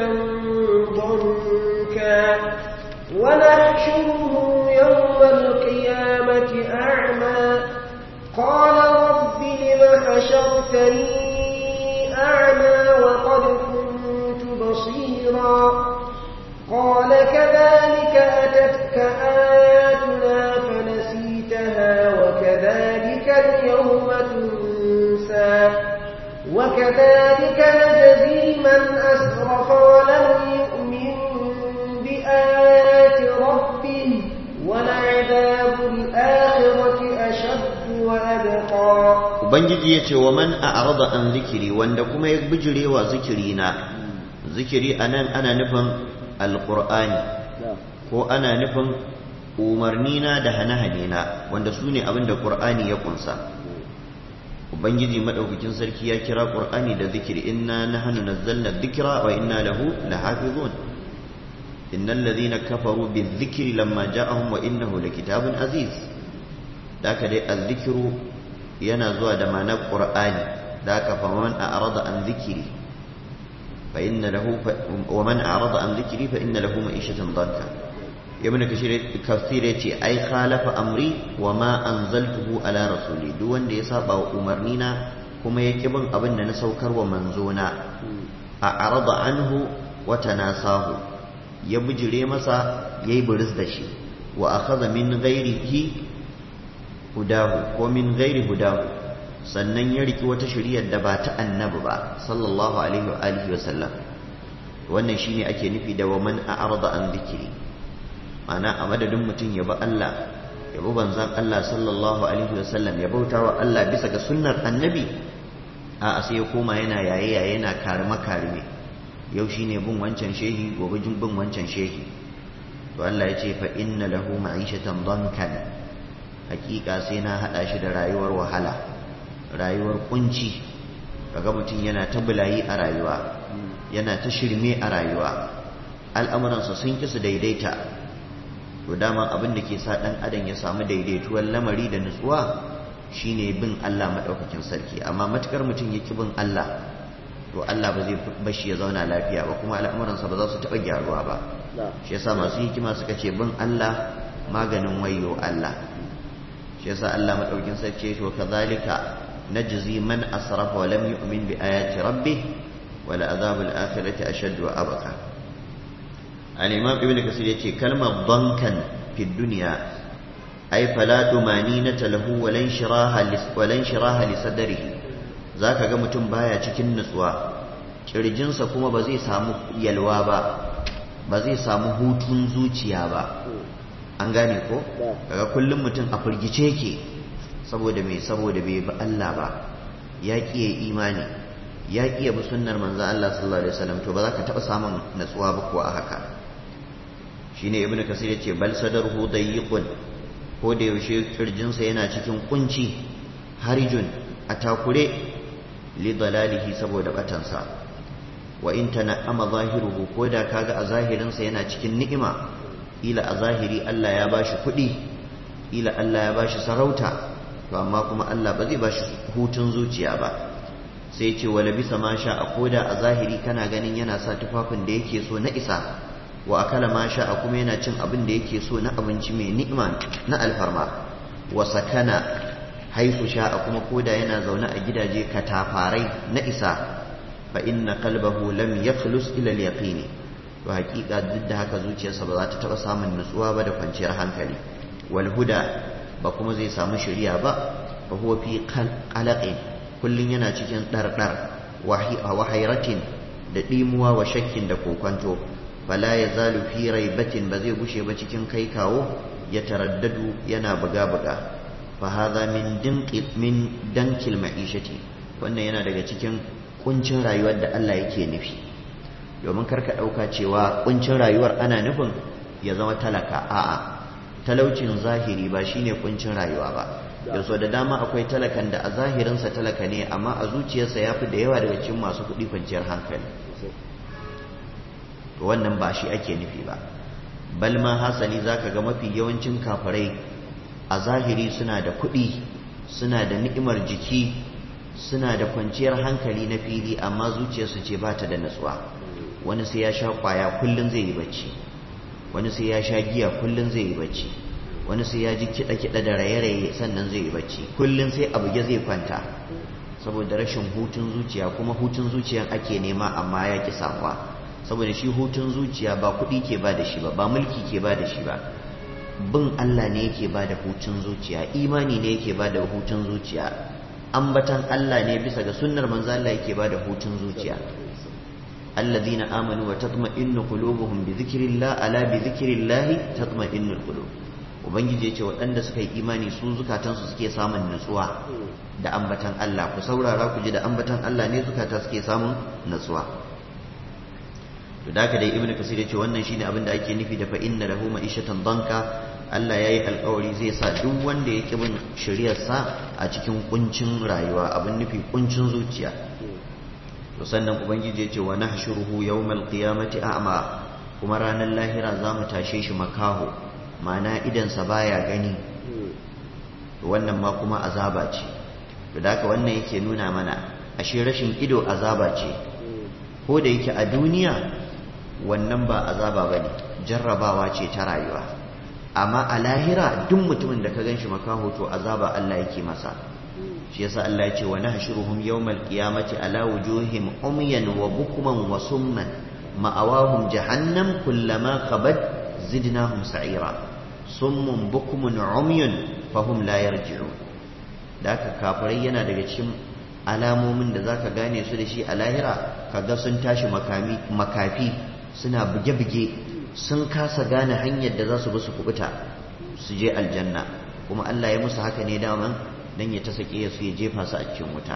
ضنكا ونحشره يوم القيامة أعمى قال رب لم حشرتني أعمى وقد كنت بصيرا قال كذلك أتتك آياتنا فنسيتها وكذلك اليوم تنسى وكذلك نجزي من أسرف ولم يؤمن بآيات ربه ولعذاب الآخرة أشد Ubangiji ya ce wa man a arada an zikiri wanda kuma ya bijire wa zikiri na zikiri a nan ana nufin alƙur'ani ko ana nufin umarni na da hane-hane na wanda su ne abin da ƙur'ani ya kunsa Ubangiji maɗaukakin sarki ya kira ƙur'ani da zikiri inna na hannu na zallar zikira wa inna lahu la hafizun innal ladhina kafaru bi dhikri lamma ja'ahum wa innahu lakitabun aziz da aka dai azzikiru yana zuwa da ma'anar qur'ani da aka fa man a'rada an zikiri fa inna lahu wa man a'rada an zikiri fa inna lahu ma'ishatan danka ibn kashir kafsir yace ai khalafa amri wa ma anzaltuhu ala rasuli duk wanda ya saba wa umarni na kuma ya bin abin da na saukar wa manzona a arada anhu wa tanasahu ya bijire masa yayi buris da shi wa akhadha min ghairihi hudahu ko min ghairi hudahu sannan ya riki wata shari'ar da ba ta annabi ba sallallahu alaihi wa alihi wa sallam wannan shine ake nufi da wa man a'rada an dhikri ana a madadin mutum ya bi Allah ya bi banzan Allah sallallahu alaihi wa sallam ya bauta wa Allah bisa ga sunnar annabi a sai ya koma yana yaye yaye yana karime karime yau shine bin wancan shehi gobe jin bin wancan shehi to Allah ya ce fa inna lahu ma'ishatan dankan hakika sai na hada shi da rayuwar wahala rayuwar kunci kaga mutum yana ta bulayi a rayuwa yana ta shirme a rayuwa al'amuransa sun ki su daidaita to dama abin da ke sa dan adam ya samu daidaituwar lamari da nutsuwa shine bin Allah madaukakin sarki amma matukar mutum ya ki bin Allah to Allah ba zai bashi ya zauna lafiya ba kuma al'amuransa ba za su taɓa gyaruwa ba shi yasa masu hikima suka ce bin Allah maganin wayo Allah shi yasa Allah madaukin sarki to kazalika najzi man asrafa wa lam yu'min bi ayati rabbih wa la azabul akhirati ashad wa abqa al-imam ibn kasir yace kalmar dankan fi dunya ay fala dumaninata lahu wa lan shiraha lis wa lan shiraha li sadrihi zaka ga mutum baya cikin nutsuwa kirjinsa kuma ba zai samu yalwa ba ba zai samu hutun zuciya ba an gane ko daga kullum mutum a firgice ke saboda mai saboda bai bi Allah ba ya kiye imani ya kiye bi sunnar manzon Allah sallallahu alaihi wasallam to ba za ka taba samun natsuwa ba kuwa a haka shine ibnu kasir yace bal sadaruhu dayiqun ko da yaushe kirjinsa yana cikin kunci harijun a takure li dalalihi saboda batansa wa in tana'ama zahiruhu ko da kaga a zahirinsa yana cikin ni'ima ila a zahiri Allah ya bashi kuɗi ila Allah ya bashi sarauta to amma kuma Allah ba zai bashi hutun zuciya ba sai ce wala bisa ma sha a koda a zahiri kana ganin yana sa tufafin da yake so na isa wa akala ma sha a kuma yana cin abin da yake so na abinci mai ni'ima na alfarma wa sakana haifu sha a kuma koda yana zaune a gidaje katafarai na isa fa inna qalbahu lam yakhlus ila al-yaqin to hakika duk da haka zuciyarsa ba za ta taba samun nutsuwa ba da kwanciyar hankali wal huda ba kuma zai samu shari'a ba fa huwa fi qalaqin kullun yana cikin dardar wa hayratin da dimuwa wa shakkin da kokonto fala yazalu fi raibatin ba zai gushe ba cikin kai kawo ya taraddadu yana buga buga fa hadha min dinqi min dankil ma'ishati wannan yana daga cikin kuncin rayuwar da Allah yake nufi domin karka ɗauka cewa kuncin rayuwar ana nufin ya zama talaka a'a talaucin zahiri ba shine kuncin rayuwa ba yaso da dama akwai talakan da a zahirinsa talaka ne amma a zuciyarsa ya fi da yawa daga cikin masu kuɗi kwanciyar hankali to wannan ba shi ake nufi ba bal ma hasali zaka ga mafi yawancin kafirai a zahiri suna da kuɗi suna da ni'imar jiki suna da kwanciyar hankali na fili amma zuciyarsu ce ba ta da natsuwa wani sai ya sha kwaya kullum zai yi bacci wani sai ya sha giya kullum zai yi bacci wani sai ya ji kiɗa-kiɗa da raye-raye sannan zai yi bacci kullum sai abu ya zai kwanta saboda rashin hutun zuciya kuma hutun zuciyan ake nema amma ya ki samuwa saboda shi hutun zuciya ba kuɗi ke ba da shi ba ba mulki ke ba da shi ba bin Allah ne yake ba da hutun zuciya imani ne yake ba da hutun zuciya ambatan Allah ne bisa ga sunnar manzo Allah yake ba da hutun zuciya alladhina amanu wa tatma'innu qulubuhum bi dhikrillah ala bi dhikrillah tatma'innul qulub ubangiji ya ce waɗanda suka yi imani su zukatansu suke samun nutsuwa da ambatan Allah ku saurara ku ji da ambatan Allah ne zukata suke samun nutsuwa to da dai ibnu kasir ya ce wannan shine abin da ake nufi da fa inna lahu ma'ishatan danka Allah yayi alƙawari zai sa duk wanda ya bin shari'ar sa a cikin kuncin rayuwa abin nufi kuncin zuciya to sannan ubangiji ya ce wa nahshuruhu yawmal qiyamati a'ma kuma ranar lahira za mu tashe shi makaho ma'ana idansa baya gani wannan ma kuma azaba ce da haka wannan yake nuna mana ashe rashin ido azaba ce ko da yake a duniya wannan ba azaba bane jarrabawa ce ta rayuwa amma a lahira duk mutumin da ka ganshi makaho to azaba Allah yake masa shi yasa Allah ya ce wa nahshuruhum yawmal qiyamati ala wujuhim umyan wa bukman wa summan ma'awahum jahannam kullama khabat zidnahum sa'ira summun bukmun umyun fahum la yarji'un da aka kafirai yana daga cikin alamomin da zaka gane su da shi a lahira kaga sun tashi makami makafi suna buge-buge sun kasa gane hanyar da za su bi su kubuta su je aljanna kuma Allah ya musu haka ne daman dan ya ta sake su ya jefa su a cikin wuta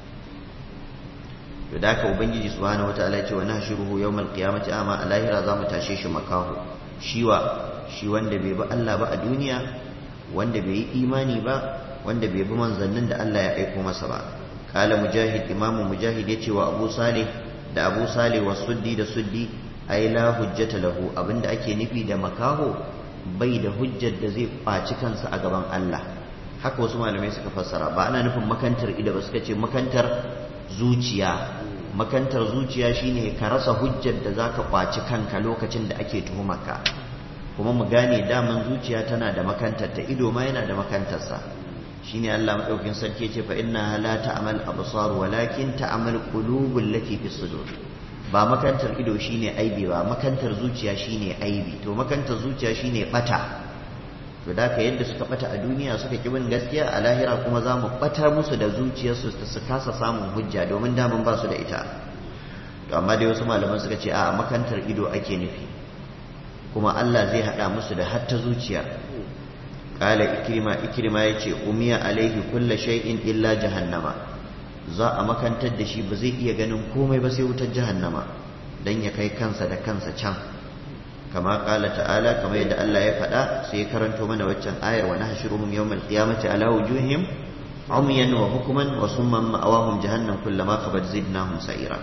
to da haka ubangiji subhanahu wataala ya ce wa nahshuruhu yawmal qiyamati ama a lahira za mu tashe shi makaho shiwa shi wanda bai bi Allah ba a duniya wanda bai yi imani ba wanda bai bi manzannin da Allah ya aiko masa ba kala mujahid imamu mujahid yace wa abu salih da abu salih wa suddi da suddi ai la hujjata lahu abinda ake nufi da makaho bai da hujjar da zai kwaci kansa a gaban Allah haka wasu malamai suka fassara ba ana nufin makantar ido ba suka ce makantar zuciya makantar zuciya shine ka rasa hujjar da zaka kwaci kanka lokacin da ake tuhumarka kuma mu gane daman zuciya tana da makantar ta ido ma yana da makantarsa shine Allah madaukin sarki ce fa inna la ta'mal absar walakin ta'mal qulubul lati fi sudur ba makantar ido shine aibi ba makantar zuciya shine aibi to makantar zuciya shine bata to da ka yadda suka bata a duniya suka ki bin gaskiya a lahira kuma za mu bata musu da zuciyarsu su kasa samun hujja domin daman ba su da ita to amma dai wasu malaman suka ce a makantar ido ake nufi kuma Allah zai haɗa musu da hatta zuciya ƙala ikirma ikirma ya ce umiya alaihi kulla shay'in illa jahannama za a makantar da shi ba zai iya ganin komai ba sai wutar jahannama dan ya kai kansa da kansa can kama ƙala ta'ala kamar yadda Allah ya faɗa sai ya karanto mana waccan ayar wa nahshuruhum yawmal qiyamati ala wujuhim عميا وحكما وصما مأواهم جهنم كلما خبت زدناهم سعيرا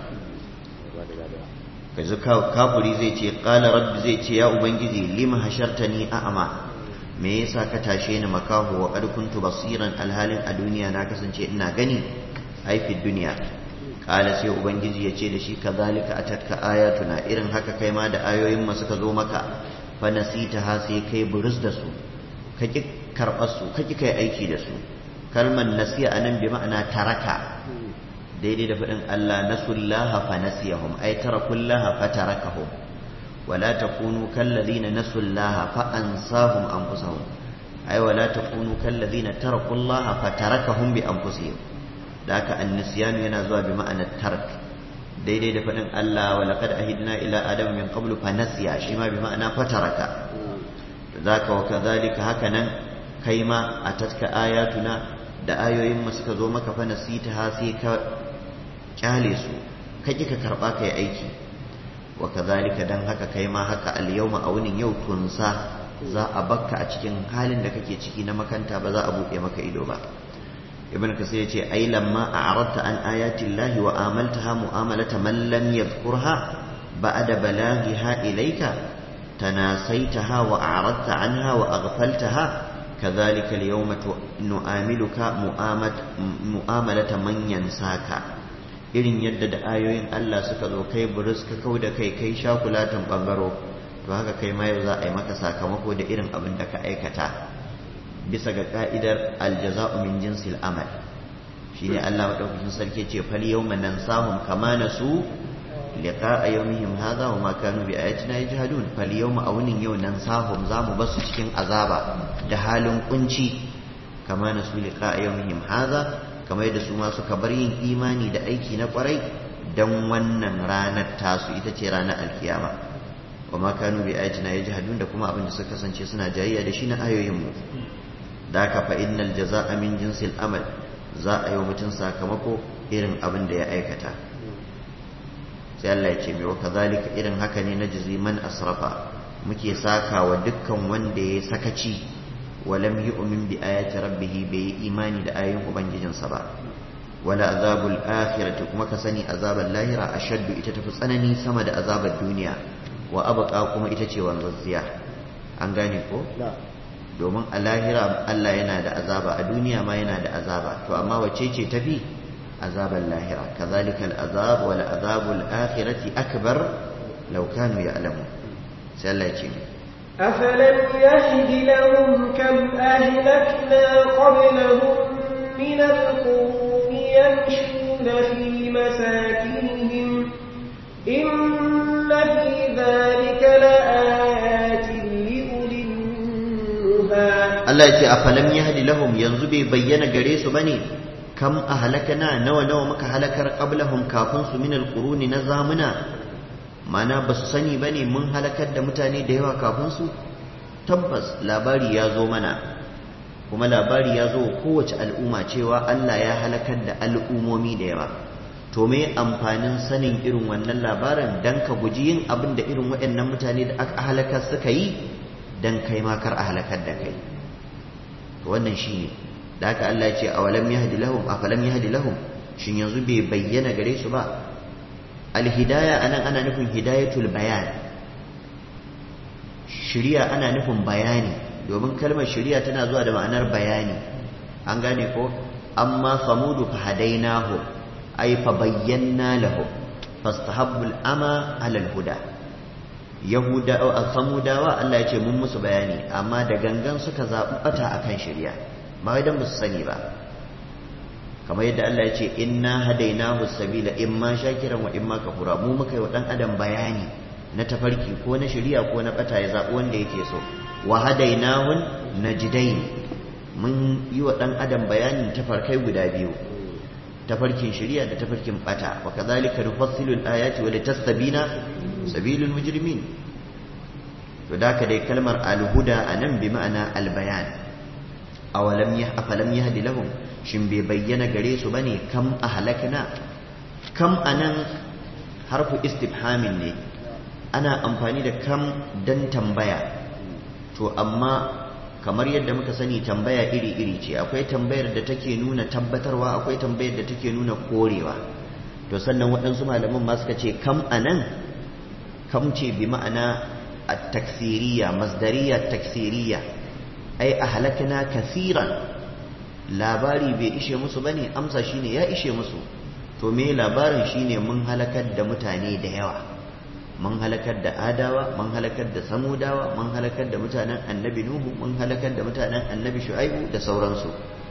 kaji kafuri zai ce ƙala rabbi zai ce ya ubangiji lima hashartani a'ama me yasa ka tashe ni makaho wa qad kuntu basiran alhalin a duniya na kasance ina gani ai fi duniya ƙala sai ubangiji ya ce da shi kazalika atatka ayatuna irin haka kai ma da ayoyin mu suka zo maka fa nasita ha sai kai burus da su ka ki karɓar su ka ki kai aiki da su kalmar nasiya anan bi ma'ana taraka daidai da faɗin Allah nasullaha fa nasiyahum ay tarakullaha fa tarakahum wala takunu kallazina nasullaha fa ansahum anfusahum ay wala takunu kallazina tarakullaha fa tarakahum bi anfusihim da haka annisyan yana zuwa bi ma'anar tark daidai da faɗin Allah wa laqad ahidna ila adam min qablu fa nasiya shi ma bi ma'ana fa taraka zaka wa kadhalika haka nan kai ma atatka ayatuna da ayoyin mu suka zo maka fa nasita ha sai ka kyale su ka ka karba ka yi aiki wa kazalika dan haka kai ma haka al-yawma a wunin yau tunsa za a bakka a cikin halin da kake ciki na makanta ba za a buɗe maka ido ba ibn kasir yace ai lamma a'radta an ayati llahi wa amaltaha mu'amalata man lam yadhkurha ba'da balaghiha ilayka tanasaitaha wa a'radta anha wa aghfaltaha كذلك اليوم نعاملك mu'amalata man yansaka irin yadda da ayoyin Allah suka zo kai buris ka kau da kai kai shakulatan bangaro to haka kai ma yau za a yi maka sakamako da irin abin da ka aikata bisa ga ka'idar aljaza'u min jinsil amal shine Allah madaukakin sarki ce fal yawma nansahum kama nasu liqa'a yawmihim hadha wa ma kanu bi ayatina yajhadun fal yawma awnin yau nansahum zamu basu cikin azaba da halin kunci kama nasu liqa'a yawmihim hadha kamar yadda su ma suka bar yin imani da aiki na kwarai dan wannan ranar tasu ita ce ranar alkiyama wa ma kanu bi ayatina yajhadun da kuma abin da suka kasance suna jayayya da shi na ayoyin mu da ka fa innal jazaa'a min jinsil amal za a yi wa mutum sakamako irin abin da ya aikata sai Allah ya ce mai wa kazalika irin haka ne na jizi man asrafa muke saka wa dukkan wanda ya sakaci walam yu'min bi ayati rabbih bai yi imani da ayoyin ubangijinsa ba wala azabul akhirati kuma ka sani azabar lahira ashaddu ita tafi tsanani sama da azabar duniya wa abqa kuma ita ce wanzazziya an gane ko domin a lahira Allah yana da azaba a duniya ma yana da azaba to amma wacce ce tafi azabar lahira kazalika al'azab wal azabul akhirati akbar law kanu ya'lamun sai Allah ya ce أفلم يهد لهم كم أهلكنا قبلهم من القرون يمشون في مساكنهم إن في ذلك لآيات لأولي النهى Allah ya ce a falam ya hadi lahum yanzu bai bayyana gare su bane kam a halakana nawa nawa muka halakar qablahum kafin su min alquruni na zamuna mana ba su sani bane mun halakar da mutane da yawa kafin su tabbas labari ya zo mana kuma labari ya zo kowace al'umma cewa Allah ya halakar da al'umomi da yawa to me amfanin sanin irin wannan labarin dan ka guji yin abin da irin waɗannan mutane da aka halakar suka yi dan kai ma kar a halakar da kai to wannan shine da haka Allah ya ce awalam yahdi lahum afalam yahdi lahum shin yanzu bai bayyana gare su ba alhidaya anan ana nufin hidayatul bayan shiriya ana nufin bayani domin kalmar shiriya tana zuwa da ma'anar bayani an gane ko amma samudu fa hadainahu ay fa bayyana lahu fastahabbul ama alal huda yahuda a samudawa Allah ya ce mun musu bayani amma da gangan suka zaɓi ɓata a kan shirya ba idan ba su sani ba kamar yadda Allah ya ce inna hadainahu sabila imma shakiran wa imma kafura mu muka yi wa ɗan adam bayani na tafarki ko na shirya ko na ɓata ya zaɓi wanda yake so wa hadainahun najdain mun yi wa ɗan adam bayanin tafarkai guda biyu tafarkin shirya da tafarkin ɓata wa kazalika nufassilu al-ayati wa litastabina sabilul mujrimin to da ka dai kalmar alhuda a nan bi ma'ana albayan awalam ya afalam yahdi lahum shin bai bayyana gare su bane kam ahlakna kam anan harfu istifhamin ne ana amfani da kam dan tambaya to amma kamar yadda muka sani tambaya iri-iri ce akwai tambayar da take nuna tabbatarwa akwai tambayar da take nuna korewa to sannan waɗansu malaman ma suka ce kam anan kam ce bi ma'ana at-taksiriya masdariya taksiriya ai ahlakna kasiran labari bai ishe musu bane amsa shine ya ishe musu to me labarin shine mun halakar da mutane da yawa mun halakar da adawa mun halakar da samudawa mun halakar da mutanen annabi nuhu mun halakar da mutanen annabi shu'aibu da sauransu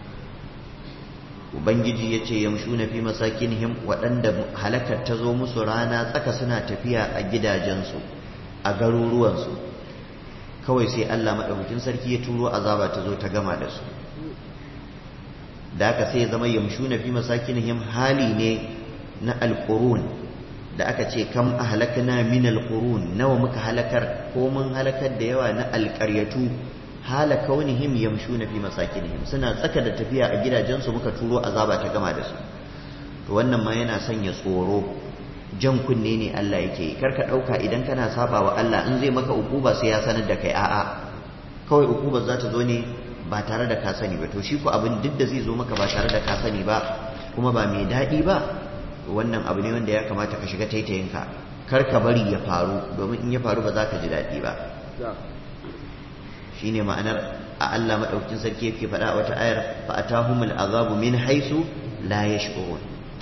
ubangiji ya ce yamshuna fi masakinihim waɗanda halakar ta zo musu rana tsaka suna tafiya a gidajensu a garuruwansu kawai sai allah maɗaukakin sarki ya turo azaba ta zo ta gama da su da aka sai zama yamshuna fi masakinihim hali ne na alƙurun da aka ce kam ahlakna min alqurun nawa muka halakar ko mun halakar da yawa na alqaryatu hala kaunihim yamshuna fi masakinihim suna tsaka da tafiya a gidajensu muka turo azaba ta gama da su to wannan ma yana sanya tsoro jan kunne ne Allah yake yi karka dauka idan kana saba wa Allah in zai maka ukuba sai ya sanar da kai a'a kawai ukubar za ta zo ne ba tare da ka sani ba to shi ko abin duk da zai zo maka ba tare da ka sani ba kuma ba mai daɗi ba wannan abu ne wanda ya kamata ka shiga taitayinka kar ka bari ya faru domin in ya faru ba za ka ji daɗi ba shine ma'anar a Allah madaukakin sarki yake faɗa a wata ayar fa atahumul azabu min haisu la yash'urun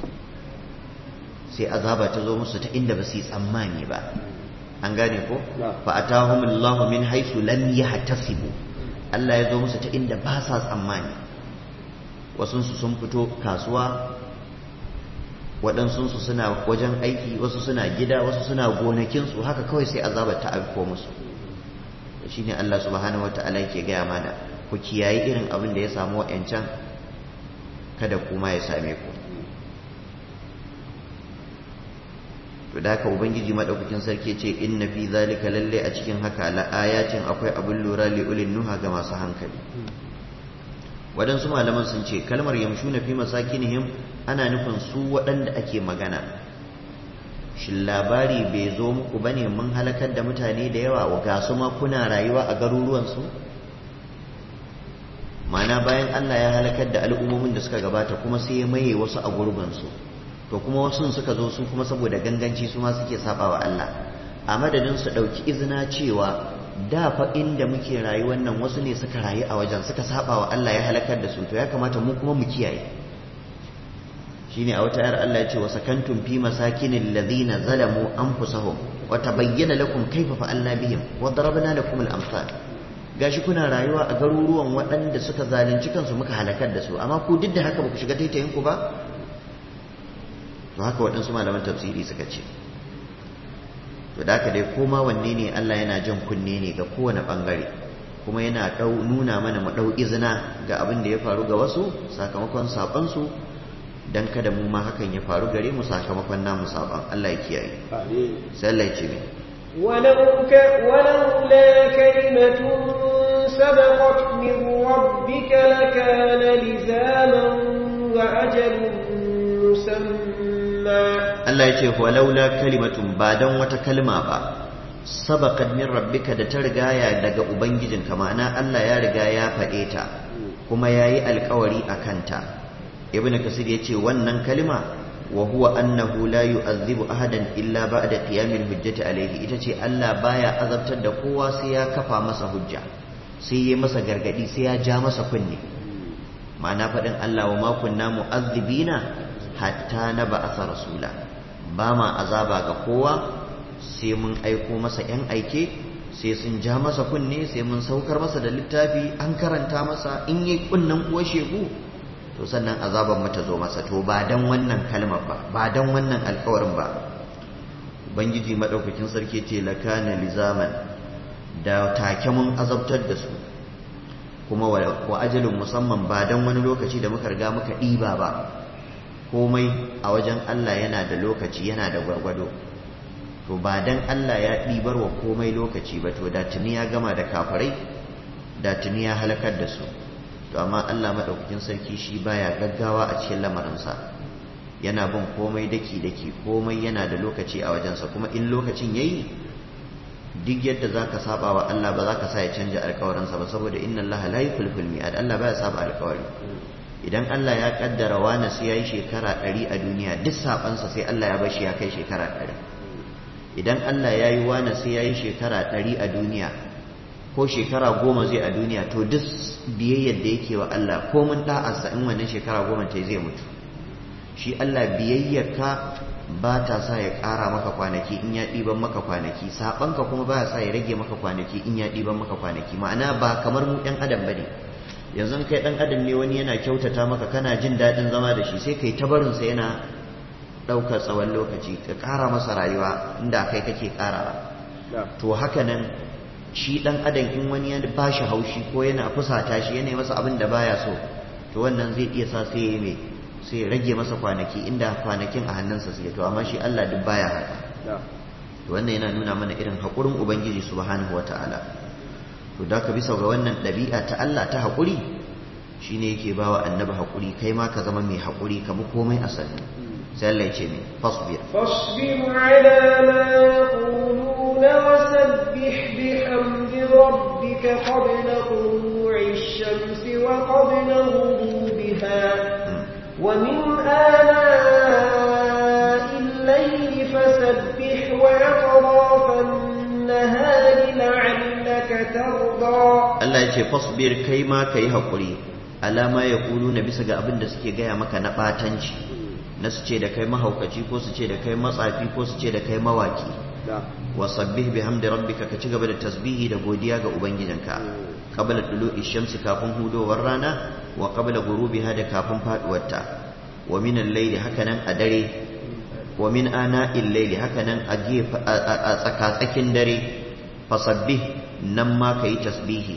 sai azaba ta zo musu ta inda ba su yi tsammani ba an gane ko fa atahumul lahu min haisu lam yahtasibu Allah ya zo musu ta inda ba sa tsammani wasu sun fito kasuwa waɗansu suna wajen aiki wasu suna gida wasu suna gonakinsu haka kawai sai azabar ta aiko musu shi ne Allah subhanahu wa ta'ala yake gaya mana ku kiyayi irin abin da ya samu wa'yancan kada kuma ya same ku to da haka ubangiji madaukakin sarki ce inna fi zalika lalle a cikin haka la ayatin akwai abin lura li ulil nuha ga masu hankali waɗansu malaman sun ce kalmar yamshuna fi masakinihim ana nufin su waɗanda ake magana shin labari bai zo muku bane mun halakar da mutane da yawa wa ga su ma kuna rayuwa a garuruwansu mana bayan Allah ya halakar da al'ummomin da suka gabata kuma sai ya maye wasu a gurbinsu to kuma wasu suka zo su kuma saboda ganganci su ma suke saba wa Allah a madadin su ɗauki izina cewa da fa inda muke rayuwar nan wasu ne suka rayu a wajen suka saba wa Allah ya halakar da su to ya kamata mu kuma mu kiyaye shine a wata ayar Allah ya ce wa sakantum fi masakinil ladina zalamu anfusahum wa tabayyana lakum kayfa fa'alna bihim wa darabna lakum al-amsal gashi kuna rayuwa a garuruwan waɗanda suka zalunci kansu muka halakar da su amma ku duk da haka ba ku shiga taitayin ku ba to haka waɗansu malaman tafsiri suka ce to da haka dai koma wanne ne Allah yana jan kunne ne ga kowane ɓangare kuma yana nuna mana mu ɗau izina ga abin da ya faru ga wasu sakamakon saɓansu don kada mu ma hakan ya faru gare mu sakamakon namu saɓan Allah ya kiyaye sai Allah ya ce mai ولو ك... ولولا كلمة سبقت من ربك لكان لزاما وأجل مسمى Allah ya ce walaula kalimatun ba dan wata kalma ba sabaqat min rabbika da ta rigaya daga ubangijinka ma'ana Allah ya riga ya faɗe ta kuma yayi alƙawari akan ta ibn kasir yace wannan kalma wa huwa annahu la yu'adhibu ahadan illa ba'da qiyamil hujjati alayhi ita ce Allah baya azabtar da kowa sai ya kafa masa hujja sai ya masa gargadi sai ya ja masa kunne ma'ana faɗin Allah wa ma kunna mu'adhibina hatta na ba'asa rasula ba ma azaba ga kowa sai mun aiko masa ‘yan aike sai sun ja masa kunne sai mun saukar masa da littafi an karanta masa in yi kunnen kuwa shegu to sannan azaban mata zo masa to ba dan wannan kalmar ba ba dan wannan alkawarin ba ubangiji madaukakin sarki ce lakana lizaman da take mun azabtar da su kuma wa ajalin musamman ba dan wani lokaci da muka riga muka ɗiba ba komai a wajen Allah yana da lokaci yana da gwargwado to ba dan Allah ya ɗibar wa komai lokaci ba to da tuni ya gama da kafirai da tuni ya halakar da su to amma Allah maɗaukakin sarki shi baya gaggawa a cikin lamarinsa yana bin komai daki daki komai yana da lokaci a wajensa kuma in lokacin yayi duk yadda za ka saba wa Allah ba za ka sa ya canja alkawarinsa ba saboda inna Allah la yukhliful mi'ad Allah baya saba alkawari idan Allah ya kaddara wani sai yayi shekara 100 a duniya duk sabansa sai Allah ya bashi ya kai shekara 100 idan Allah ya yi wani sai yayi shekara 100 a duniya ko shekara goma zai a duniya to duk biyayyar da yake wa Allah ko mun da'arsa in wannan shekara goma ta zai mutu shi Allah biyayyarka ba ta sa ya ƙara maka kwanaki in ya ɗiban maka kwanaki saɓanka kuma ba sa ya rage maka kwanaki in ya ɗiban maka kwanaki ma'ana ba kamar mu ɗan adam ba ne yanzu kai ɗan adam ne wani yana kyautata maka kana jin daɗin zama da shi sai kai ta barinsa yana ɗaukar tsawon lokaci ka ƙara masa rayuwa inda kai kake ƙarawa to haka nan shi ɗan adam in wani ya ba shi haushi ko yana fusata shi yana masa abin da baya so to wannan zai iya sa sai ya yi mai sai rage masa kwanaki inda kwanakin a hannunsa suke to amma shi Allah duk baya haka to wannan yana nuna mana irin haƙurin ubangiji subhanahu wataala to da ka bisa ga wannan ɗabi'a ta Allah ta haƙuri shine yake bawa annabi haƙuri kai ma ka zama mai haƙuri kamar komai a sannu sai Allah ya ce mai fasbir فاصبر على ما يقولون وسبح بحمد ربك قبل طلوع الشمس وقبل غروبها ومن آلاء الليل فسبح وأطراف النهار لعلك ترضى Allah ya ce fasbir kai ma ka yi haƙuri alama ya kulu na bisa ga abin da suke gaya maka na ɓatanci na su ce da kai mahaukaci ko su ce da kai matsafi ko su ce da kai mawaki wa sabbih bihamdi rabbika ka ci gaba da tasbihi da godiya ga ubangijinka qabla tulu'i shamsi kafin hudowar rana wa qabla ghurubiha da kafin faduwarta wa min al-layli hakanan a dare wa min ana'il layli hakanan a gefa a tsakatsakin dare fasabbih nan ma kayi tasbihi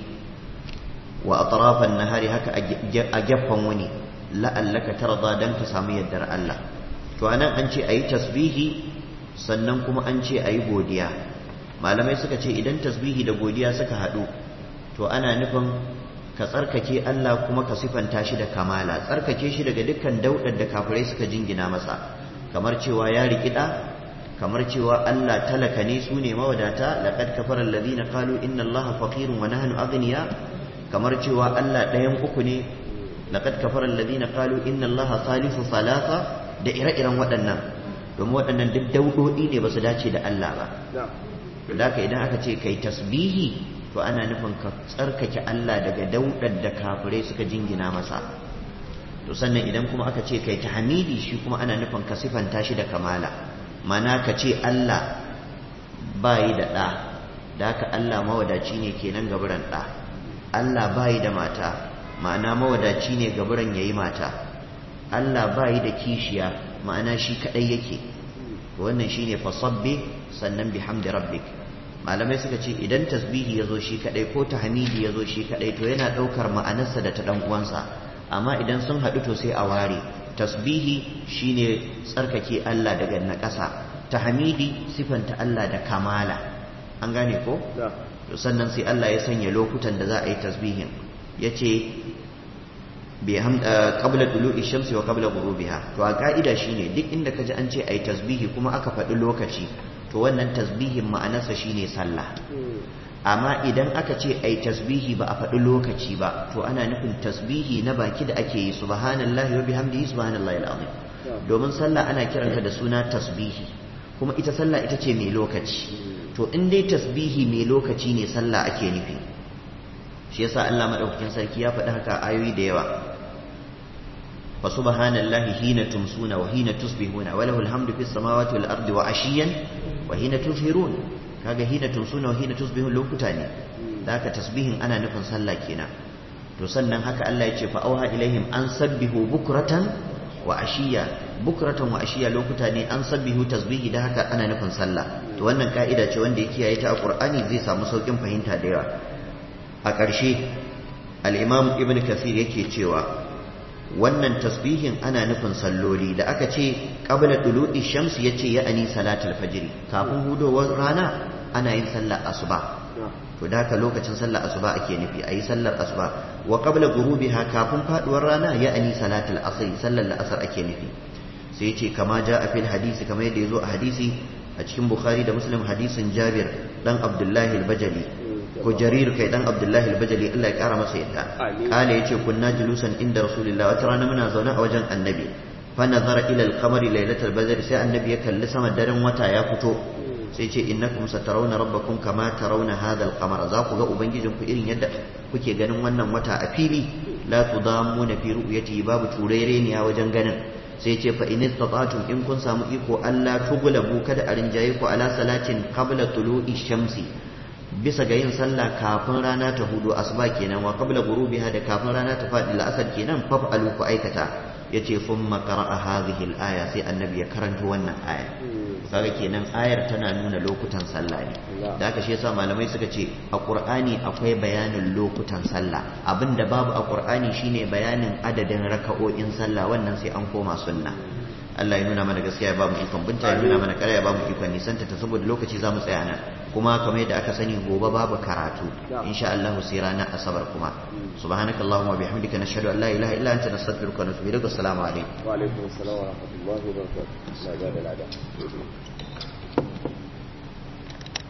wa atrafan nahari haka a gefen wuni la'allaka tarda dan ka samu yardar Allah to anan an ce ayi tasbihi sannan kuma an ce ayi godiya malamai suka ce idan tasbihi da godiya suka haɗu to ana nufin ka tsarkake Allah kuma ka sifanta shi da kamala tsarkake shi daga dukkan daudar da kafirai suka jingina masa kamar cewa ya rikida kamar cewa Allah talaka ne su ne mawadata laqad kafara alladhina qalu inna Allaha faqirun wa nahnu aghniya kamar cewa Allah ɗayan uku ne laqad kafara alladhina qalu inna Allaha thalithu thalatha da ire-iren waɗannan domin waɗannan duk daudodi ne ba su dace da Allah ba da haka idan aka ce kai tasbihi to ana nufin ka tsarkake Allah daga daudar da kafirai suka jingina masa to sannan idan kuma aka ce kai tahmidi shi kuma ana nufin ka sifanta shi da kamala mana ka ce Allah bayi da ɗa da haka Allah mawadaci ne kenan gaburan ɗa Allah bayi da mata ma'ana mawadaci ne gaburan yayi mata Allah bayi da kishiya ma'ana shi kadai yake wannan shine fasabbi sannan bihamdi rabbik malamai suka ce idan tasbihi yazo shi kadai ko tahmidi yazo shi kadai to yana daukar ma'anarsa da ta dan uwansa amma idan sun haɗu to sai a ware tasbihi shine tsarkake Allah daga naƙasa tahmidi sifanta Allah da kamala an gane ko to sannan sai Allah ya sanya lokutan da za a yi tasbihin yace bi qabla tulu'i shamsi wa qabla ghurubiha to a ka'ida shine duk inda kaji an ce ayi tasbihi kuma aka faɗi lokaci to wannan tasbihin ma'anarsa shine sallah amma idan aka ce ai tasbihi ba a faɗi lokaci ba to ana nufin tasbihi na baki da ake yi subhanallahi wa bihamdihi subhanallahi alazim domin sallah ana kiranta da suna tasbihi kuma ita sallah ita ce mai lokaci to in dai tasbihi mai lokaci ne sallah ake nufi shi yasa Allah madaukakin sarki ya faɗi haka ayoyi da yawa fa subhanallahi hina tumsuna wa hina tusbihuna wa lahul hamdu fis samawati wal ardi wa ashiyan wa hina tuzhirun kaga hina tumsuna wa hina tusbihun lokuta ne da haka tasbihin ana nufin sallah kenan to sannan haka Allah ya ce fa auha ilaihim an sabbihu bukratan wa ashiya bukratan wa ashiya lokuta ne an sabbihu tasbihi da haka ana nufin sallah to wannan ka'ida ce wanda ya kiyaye ta a Qur'ani zai samu saukin fahimta da yawa a ƙarshe al-Imam Ibn Kathir yake cewa wannan tasbihin ana nufin salloli da aka ce qabla tulu'i shams yace ya ani salatul fajr kafin hudowar rana ana yin sallar asuba to da haka lokacin sallar asuba ake nufi ayi sallar asuba wa qabla ghurubiha kafin faduwar rana ya ani salatul asr sallar la'asar ake nufi sai yace kama ja a fil hadisi kamar yadda yazo a hadisi a cikin bukhari da muslim hadisin jabir dan abdullahi al-bajali ko jarir kai dan abdullahi al-bajali Allah ya kara masa yadda kale yace kunna julusan inda rasulullah wata rana muna zaune a wajen annabi fa nazara ila al-qamari laylatal badr sai annabi ya kalli sama daren wata ya fito sai ce innakum satarawna rabbakum kama tarawna hadha al-qamara za ku ga ubangijinku irin yadda kuke ganin wannan wata a fili la tudammuna fi ru'yati babu turereniya wajen ganin sai ce fa in istata'tum in kun samu iko Allah tugulabu kada a rinjaye ku ala salatin qabla tulu'i shamsi bisa ga yin sallah kafin rana ta hudu asuba kenan wa qabla ghurubiha da kafin rana ta fadi la'asar kenan fa alu ku aikata yace thumma qara'a hadhihi al-aya sai annabi ya karanta wannan aya kaga kenan ayar tana nuna lokutan sallah ne da haka shi yasa malamai suka ce a qur'ani akwai bayanin lokutan sallah abinda babu a qur'ani shine bayanin adadin raka'o'in sallah wannan sai an koma sunna Allah ya nuna mana gaskiya ya ba mu ikon binta ya nuna mana ƙarya ya ba mu ikon nisanta ta saboda lokaci za mu tsaya nan kuma kamar yadda aka sani gobe babu karatu insha Allah sai ranar asabar kuma subhanakallahumma bihamdika nashhadu an la ilaha illa anta nastaghfiruka wa natubu ilaik assalamu alaikum wa alaikum assalam wa rahmatullahi wa barakatuh